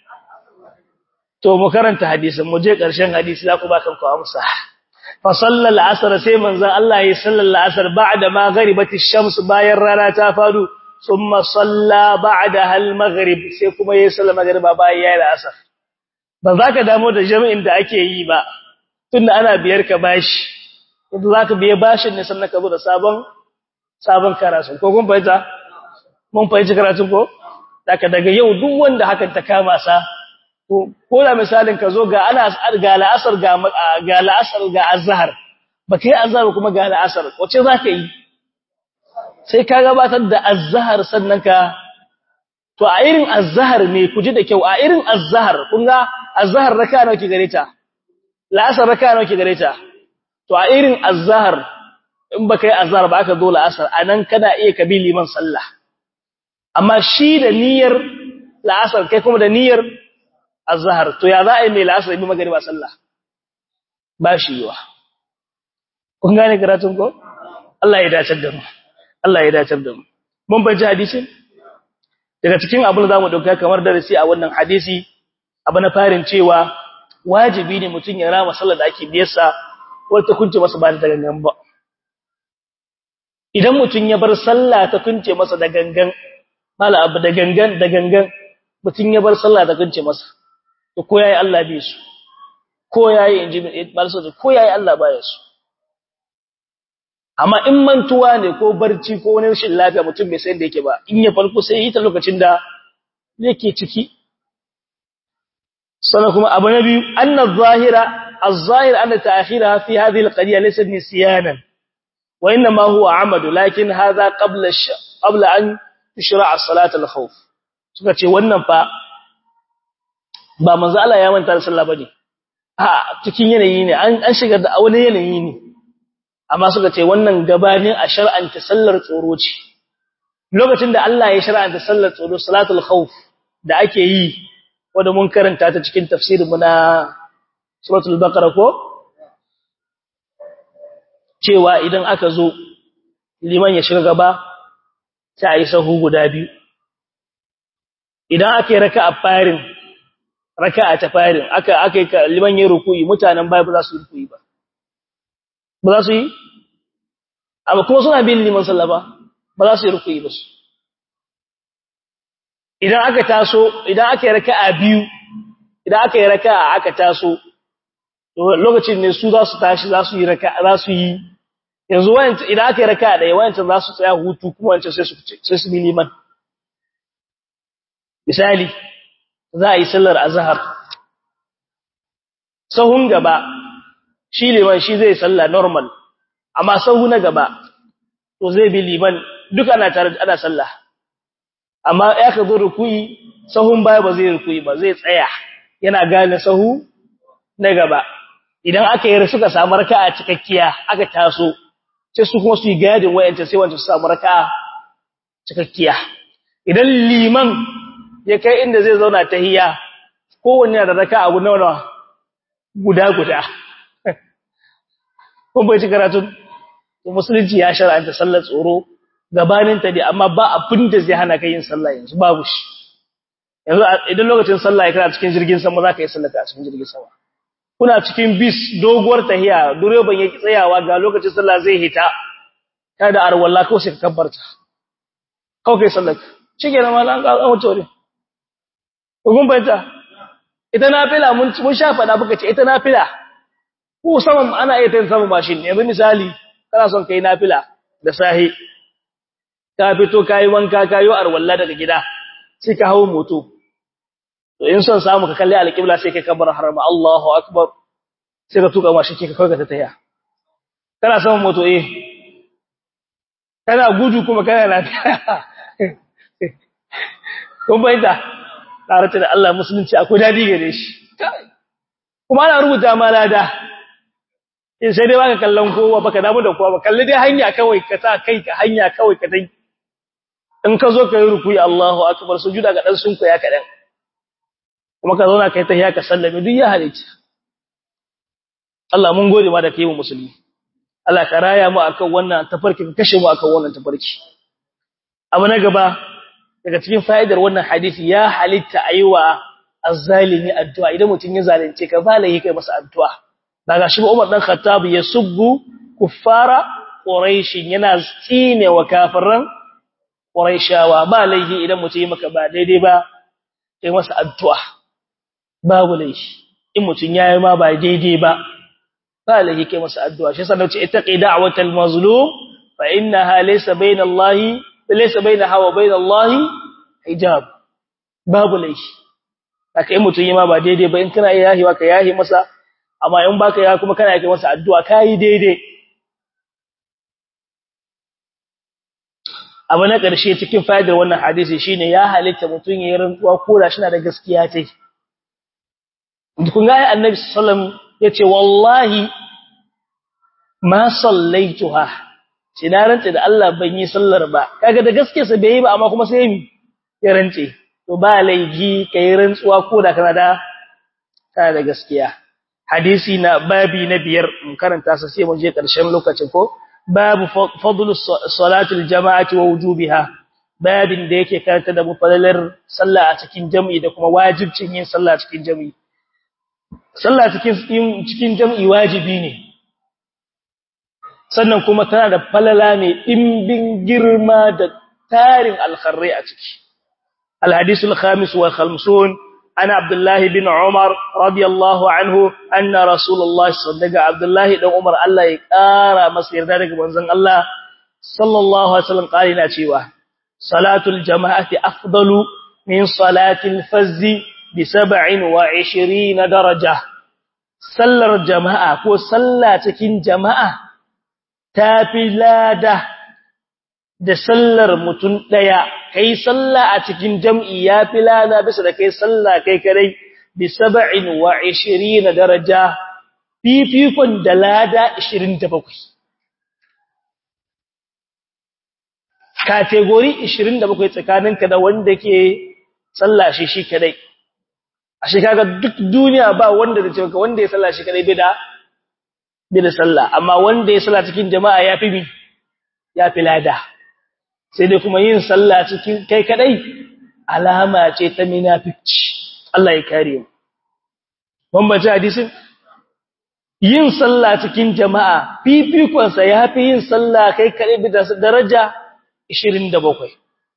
to mu karanta hadisin mu je ƙarshen hadisi za ku ba kanku amsa fa sallal asr sai manzon Allah ya sallal asr ba'da ma gharibati shams bayan rana ta fadu thumma salla ba'daha al-maghrib sai kuma ya salla magriba bayan yayin asr ba za ka damu da jami'in da ake yi ba tunda ana biyar ka bashi idan za ka biye bashin ne sannan ka zo da sabon sabon karatu ko kun fahimta mun fahimci karatun ko daga daga yau duk wanda hakan ta kama sa ko da misalin ka zo ga ana ga la'asar ga ga la'asar ga azhar ba kai azhar kuma ga la'asar wace zaka yi sai ka gabatar da azhar sannan ka to a irin azhar ne ku ji da kyau a irin azhar kun ga azhar raka nawa ki gare ta la'asar raka nawa ki gare ta to a irin azhar in ba kai azhar ba aka zo la'asar anan kana iya kabi liman sallah amma shi da niyyar la'asar kai kuma da niyyar azhar to ya za a yi mai la'asar bi magariba sallah ba shi yiwa kun gane karatun ko Allah ya dace da mu Allah ya dace da mu mun baje hadisin daga cikin abin da zamu dauka kamar darasi a wannan hadisi abu na farin cewa wajibi ne mutun ya rama sallar da ake biyarsa wata kunce masa ba da gangan ba idan mutun ya bar sallah ta kunce masa da gangan mala abu da gangan da gangan mutun ya bar sallah ta kunce masa to ko yayi Allah bai su ko yayi inji balso ko yayi Allah baya su amma in mantuwa ne ko barci ko wani rashin lafiya mutum bai san da yake ba in ya farko sai yi ta lokacin da yake ciki sannan kuma abu na biyu anna zahira az-zahir anna ta'khiraha fi hadhihi al-qadiya laysa nisyanan wa inma huwa amadu lakin hadha qabla qabla an tushra' salat al-khawf suka ce wannan fa ba manzo Allah ya manta da sallah bane a cikin yanayi ne an an shiga da wani yanayi ne amma suka ce wannan gabanin a shar'anta sallar tsoro ce lokacin da Allah ya shar'anta sallar tsoro salatul khawf da ake yi wanda mun karanta ta cikin tafsirin mu na suratul baqara ko cewa idan aka zo liman ya shiga gaba sai a yi sahu guda biyu idan aka yi raka'a farin raka'a ta farin aka aka yi liman yin ruku'i mutanen baya ba za su yi ruku'i ba ba za su yi amma kuma suna bin liman sallah ba ba za su yi ruku'i ba su idan aka taso idan aka yi raka'a biyu idan aka yi raka'a aka taso to lokacin ne su za su tashi za su yi raka'a za su yi yanzu wayanci idan aka yi raka ɗaya wayancin za su tsaya hutu kuma wancan sai su sai su bi liman misali za a yi sallar azhar sahun gaba shi liman shi zai salla normal amma sahu na gaba to zai bi liman duka ana tare ana sallah amma ya ka zo rukuyi sahun baya ba zai rukuyi ba zai tsaya yana gane sahu na gaba idan aka yi suka samu raka'a cikakkiya aka taso sai su kuma su yi gadin wayanta sai wanda su samu raka'a cikakkiya idan liman ya kai inda zai zauna tahiyya kowanne da raka'a guda nawa guda guda kun bai ci karatun musulunci ya shar'anta sallar tsoro gabanin ta dai amma ba abin da zai hana kai yin sallah yanzu babu shi yanzu idan lokacin sallah ya kana cikin jirgin sama zaka yi sallah a cikin jirgin sama kuna cikin bis doguwar tahiya direban yake tsayawa ga lokacin sallah zai hita kada arwalla ko sai ka kabbarta kawai kai sallah shige na mallan ga an wuce kun bayyana ita nafila mun mun sha fada buka ce ita nafila ko saman ana iya tayin saman mashin yanzu misali kana son kai nafila da sahi ka fito kai wanka kayo arwalla daga gida sai ka hawo moto to in son samu ka kalli alƙibla sai kai kabar harama Allahu akbar sai ka tuka mashi ka kawai ka taya kana saman moto eh kana gudu kuma kana lafiya kun bayyana tare da Allah musulunci akwai dadi gare shi kuma ana rubuta ma lada in sai dai baka kallon kowa baka damu da kowa ba kalli dai hanya kawai ka sa kai ka hanya kawai ka dai in ka zo ka yi rukuyi Allahu akbar sujuda ga dan sunku ya kadan kuma ka zauna kai tahiyya ka sallame duk ya halitta Allah mun gode ma da kai mu musulmi Allah ka raya mu akan wannan tafarki ka kashe mu akan wannan tafarki abu na gaba daga cikin fa'idar wannan hadisi ya halitta aiwa azzalimi addu'a idan mutun ya zalunce ka ba lai kai masa addu'a daga shi Umar dan Khattab ya subbu kuffara quraish yana tsine wa kafiran quraishawa ba laihi idan mutum yi maka ba daidai ba kai masa addu'a babu laifi in mutun yayi ma ba daidai ba ba laifi kai masa addu'a shi sanan ce ittaqi da'watal mazlum fa innaha laysa bayna allahi laysa bainaha wa bayna allahi hijab babu laifi haka in mutun yayi ma ba daidai ba in kana yahi wa ka yahi masa amma in baka ya kuma kana kai masa addu'a kai daidai abu na ƙarshe cikin fa'idar wannan hadisi shine ya halitta mutun yayin rantsuwa ko da shi na da gaskiya tai kun ga annabi sallallahu yace wallahi ma sallaituha na rantse da Allah ban yi sallar ba kaga da gaske sa bai yi ba amma kuma sai mi ya rantse to ba laifi kai rantsuwa ko da kana da kana da gaskiya hadisi na babi na biyar mun karanta sa sai mun je karshen lokacin ko babu fadlu salatul jama'ati wa wujubiha babin da yake karanta da mufadalar sallah a cikin jami'i da kuma wajibcin yin sallah a cikin jami'i sallah cikin cikin jami'i wajibi ne sannan kuma tana da falala mai dimbin girma da tarin alkharri a ciki الحديث الخامس والخمسون أنا عبد الله بن عمر رضي الله عنه أن رسول الله صلى الله عليه وسلم عبد الله بن عمر الله يقارى مصير ذلك منزل الله صلى الله عليه وسلم قال لنا شيئا صلاة الجماعة أفضل من صلاة الفز بسبع وعشرين درجة سلر جماعة كو سلا تكين جماعة تافي لاده da sallar mutum daya kai sallah a cikin jam'i yafi lada bisa da kai sallah kai kadai bi 27 daraja fifikon da lada 27 kategori 27 tsakaninka da wanda ke sallah shi shi kadai a shi kaga duk duniya ba wanda da cewa wanda ya sallah shi kadai bai da bai da sallah amma wanda ya sallah cikin jama'a yafi mi yafi lada sai dai kuma yin sallah cikin kai kadai alama ce ta munafici Allah ya kare mu bambace hadisin yin sallah cikin jama'a fifikon sa yafi yin sallah kai kadai bi da daraja 27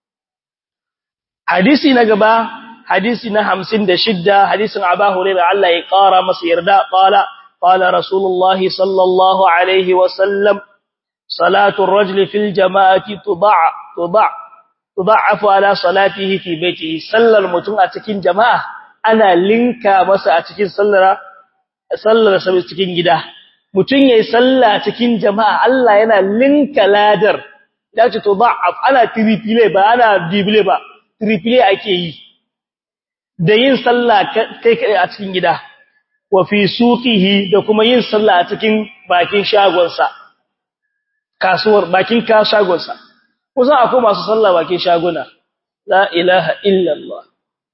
hadisi na gaba hadisi na 56 hadisin Abu Hurairah Allah ya kara masa yarda qala qala rasulullahi sallallahu alaihi wa sallam salatu ar-rajuli fil jama'ati tud'a tud'a tudha'afu ala salatihi fi baitihi sallar mutum a cikin jama'a ana linka masa a cikin sallar sallar sa cikin gida mutum yayi salla cikin jama'a Allah yana linka ladar dace tudha'af ana triple ba ana double ba triple ake yi da yin salla kai kai a cikin gida wa fi suqihi da kuma yin salla a cikin bakin shagonsa kasuwar bakin ka shagonsa kusan akwai masu sallah bakin shaguna la ilaha illallah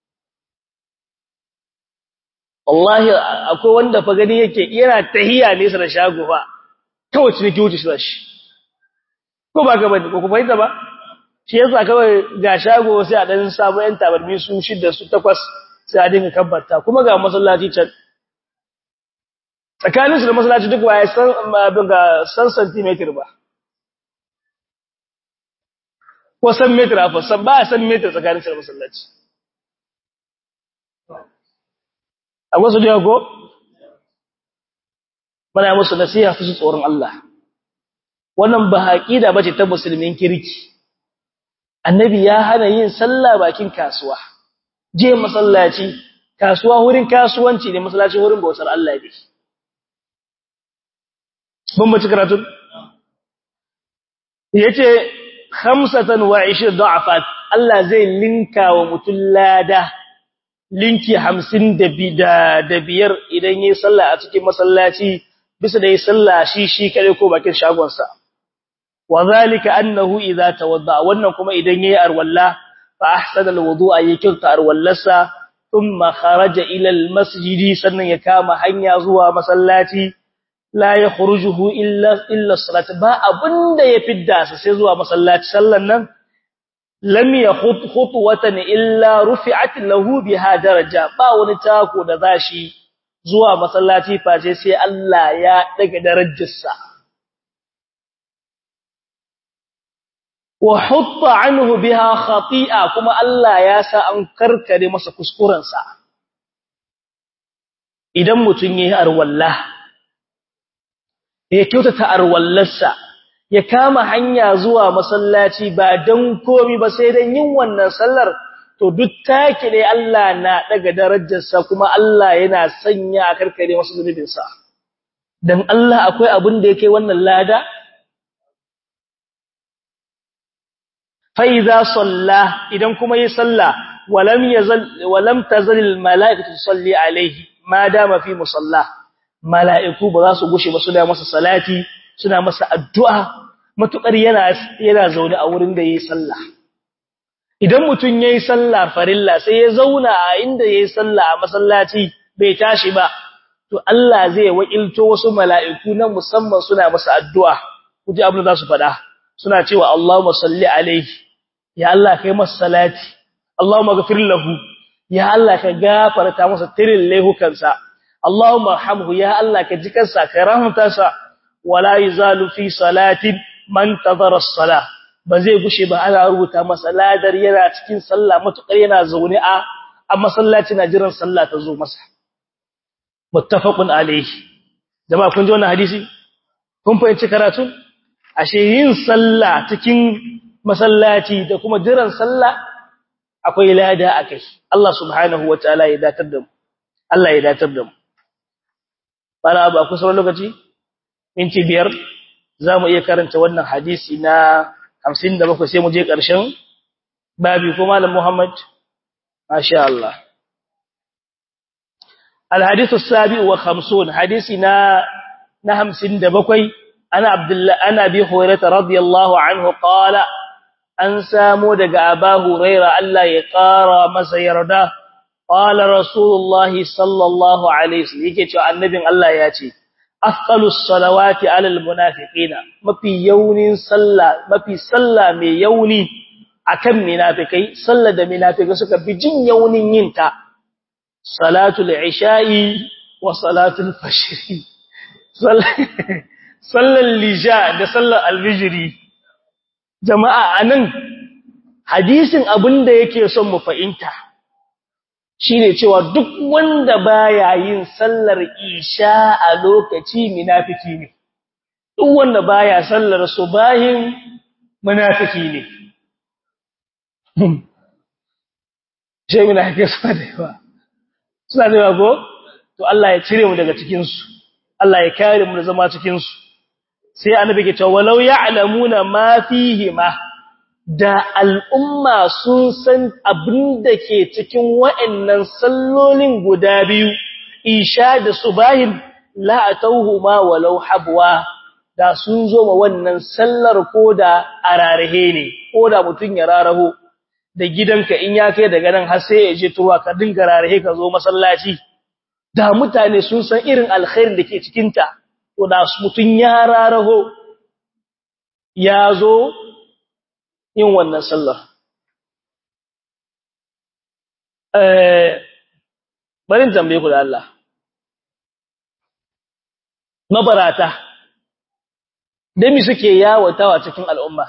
wallahi akwai wanda fa gani yake yana tahiya ne sa da shago fa kawai ciniki wuce shi ko ba ka bane ko ku fahimta ba shi yasa kawai ga shago sai a dan samu yan tabarmi su shida su takwas sai a dinga kabbarta kuma ga masallaci can tsakaninsu da masallaci duk waye san ga san centimeter ba ko san meter afa san ba san meter tsakanin sa da masallaci a wasu da ko mana musu nasiha su tsoron Allah wannan ba aqida bace ta musulmin kirki annabi ya hana yin sallah bakin kasuwa je masallaci kasuwa wurin kasuwanci ne masallaci wurin bautar Allah ne ban bace karatu yace khamsatan wa 20 da'afat Allah zai linka wa mutum lada linki 50 da biyar idan yayi sallah a cikin masallaci bisa da yayi sallah shi shi kare ko bakin shagon sa wa zalika annahu idza tawadda wannan kuma idan yayi arwalla fa ahsana alwudu'a yakilta arwallasa thumma kharaja ila almasjidi sannan ya kama hanya zuwa masallaci la yakhrujuhu illa illa salat ba abinda ya fidda sa sai zuwa masallaci sallan nan lam yakhut khutwatan illa rufi'at lahu biha daraja ba wani tako da zashi zuwa masallaci face sai Allah ya daga darajarsa wa hutta anhu biha khati'a kuma Allah ya sa an karkare masa kuskurensa idan mutun yayi arwallah ya kyautata arwallarsa ya kama hanya zuwa masallaci ba dan komi ba sai dan yin wannan sallar to duk take ne Allah na daga darajarsa kuma Allah yana sanya a karkare masa zunubinsa dan Allah akwai abin da yake wannan lada fa idza salla idan kuma yi salla walam yazal walam tazal al malaikatu tusalli alayhi ma dama fi musalla mala'iku ba za su gushe ba suna masa salati suna masa addu'a matukar yana yana zaune a wurin da yayi sallah idan mutun yayi sallah farilla sai ya zauna a inda yayi sallah a masallaci bai tashi ba to Allah zai wakilto wasu mala'iku na musamman suna masa addu'a kuje abin da za su faɗa suna cewa Allahumma salli alaihi ya Allah kai masa salati Allahumma ghafir lahu ya Allah ka gafarta masa tirin laihukansa Allahumma arhamhu ya Allah ka ji kansa ka rahmata sa wala yuzalu fi salatin man tadara as-salah ba zai gushe ba ana rubuta masa ladar yana cikin sallah matukar yana zaune a a masallaci na jiran sallah ta zo masa muttafaqun alayhi jama'a kun ji wannan hadisi kun fahimci karatu ashe yin sallah cikin masallaci da kuma jiran sallah akwai lada akai Allah subhanahu wataala ya datar da mu Allah ya datar da mu bana ba ku sauran lokaci minti biyar zamu iya karanta wannan hadisi na 57 sai mu je ƙarshen babi ko malam Muhammad masha Allah الحديث السابع وخمسون حديثنا نهم سند بكوي أنا عبد الله أنا أبي هريرة رضي الله عنه قال أن سامو دغ أبا هريرة ألا يقارى مسا يردا قال رسول الله صلى الله عليه وسلم yake cewa annabin Allah ya ce afqalus salawati alal munafiqina mafi yaunin sallah mafi sallah mai yauni akan munafikai sallar da munafikai suka bi jin yaunin yinta salatul isha'i wa salatul fashri sallar lisha da sallar alfijiri jama'a anan hadisin abinda yake son mu fahimta shine cewa duk wanda baya yin sallar isha a lokaci munafiki ne duk wanda baya sallar subahin munafiki ne shi munafiki suna da yawa suna da yawa ko to Allah ya cire mu daga cikin su Allah ya kare mu da zama cikin su sai annabi ke cewa walau ya'lamuna ma fihi ma da al'umma sun san abin da ke cikin wa'annan sallolin guda biyu isha da subahin la atawhuma walau habwa da sun zo ma wannan sallar ko da ararahe ne ko da mutun ya raraho da gidanka in ya kai daga nan har sai ya je turwa ka dinga rarahe ka zo masallaci da mutane sun san irin alkhairin da ke cikin ta to da mutun ya raraho ya zo yin wannan sallar eh barin tambaye ku da Allah mabarata da mi suke yawatawa cikin al'umma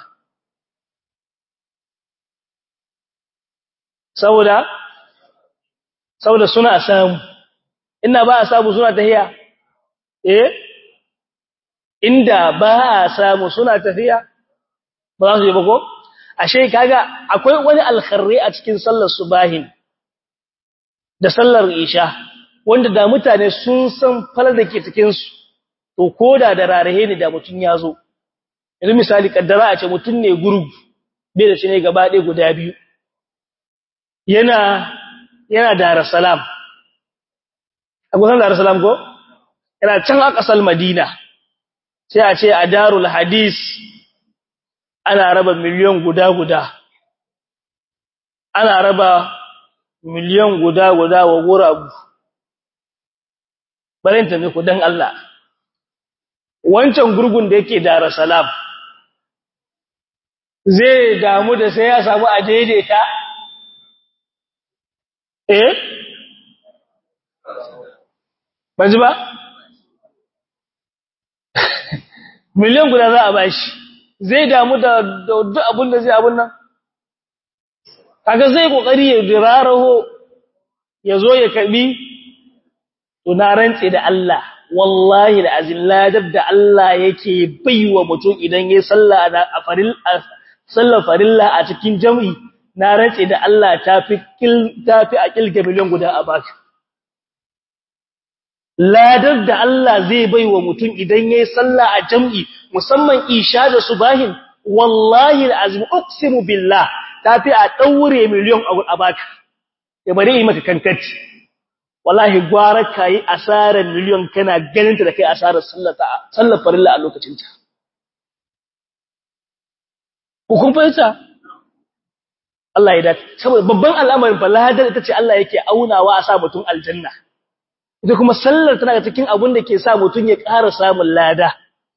saboda saboda suna samu inda ba a samu suna tahiya eh inda ba a samu suna tafiya ba za su yi ba ko ashe kaga akwai wani alkharri a cikin sallar subahin da sallar isha wanda da mutane sun san falar da ke cikin su to koda da rarahe ne da mutun ya zo yanzu misali kaddara a ce mutun ne gurgu bai da shi ne gaba ɗaya guda biyu yana yana Dar es Salaam akwai Dar es Salaam ko yana can a ƙasar Madina sai a ce a Darul Hadis ana raba miliyan guda guda ana raba miliyan guda guda wa guragu barin tafi ku dan Allah wancan gurgun da yake Dar es Salaam zai damu da sai ya samu a daidaita eh banji ba miliyan guda za a bashi zai damu da duk abin da zai abun nan kaga zai kokari ya diraraho ya zo ya karbi to na rantse da Allah wallahi da azin ladab da Allah yake baiwa mutum idan yayi sallah a faril sallar farilla a cikin jami'i na rantse da Allah tafi kil tafi a kilga miliyan guda a baka ladar da Allah zai baiwa mutum idan yayi sallah a jami'i musamman isha da subahin wallahi alazim uqsimu billah tafi a daure miliyan a baka ya bari yi maka kankanci wallahi gwara kai asarar miliyan kana ganin ta da kai asarar sallata sallar farilla a lokacin ta kun fahimta Allah ya dace saboda babban al'amarin balahadar ita ce Allah yake aunawa a sa mutum aljanna ita kuma sallar tana cikin abin da ke sa mutum ya ƙara samun lada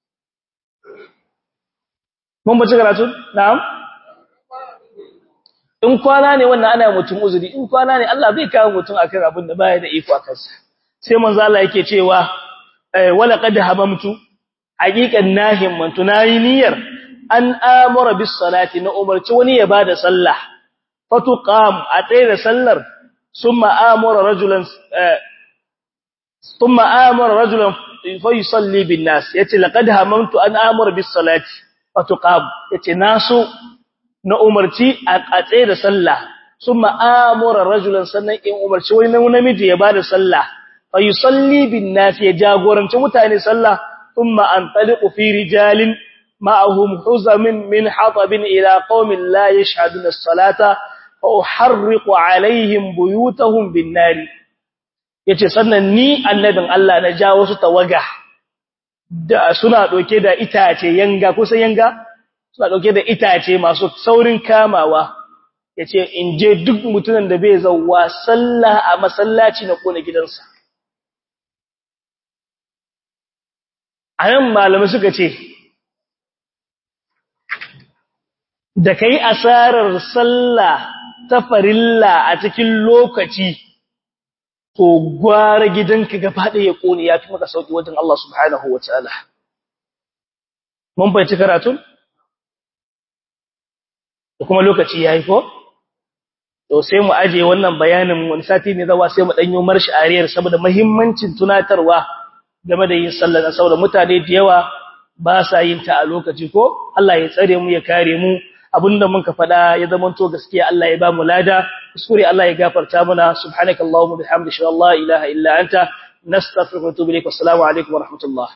mun bace karatu na'am in kwana ne wannan ana mutum uzuri in kwana ne Allah zai kawo mutum akan abin da baya da iko akan sa sai manzo Allah yake cewa wala qad habamtu haqiqan nahim man tunayi niyyar an amara bis salati na umarci wani ya bada sallah fatuqam a tsaye da sallar summa amara rajulan thumma amara rajulan fa yusalli bin nas yace laqad hamamtu an amara bis salati fatuqam yace nasu na umarci a tsaye da sallah summa amara rajulan sannan in umarci wani namiji ya bada sallah fa yusalli bin nas ya jagoranci mutane sallah thumma antaliqu fi rijalin معهم حزم من حطب إلى قوم لا يشهدون الصلاة فأحرق عليهم بيوتهم بالنار yace sannan ni annabin Allah na ja wasu tawaga da suna doke da itace yanga kusa yanga suna doke da itace masu saurin kamawa yace in je duk mutumin da bai zawwa sallah a masallaci na kona gidansa anan malamai suka ce da kai asarar sallah ta farilla a cikin lokaci to gwara gidanka gaba ɗaya ya kone ya fi maka sauki wajen Allah subhanahu wa ta'ala mun fahimci karatun da kuma lokaci ya yi ko to sai mu aje wannan bayanin wani sati ne zawa sai mu ɗanyo marshi ariyar saboda mahimmancin tunatarwa game da yin sallah saboda mutane da yawa ba sa yin ta a lokaci ko Allah ya tsare mu ya kare mu abinda muka faɗa ya zamanto gaskiya Allah ya ba mu lada kuskure Allah ya gafarta mana subhanakallahumma bihamdika la ilaha illa anta nastaghfiruka wa natubu ilaik assalamu alaikum wa rahmatullah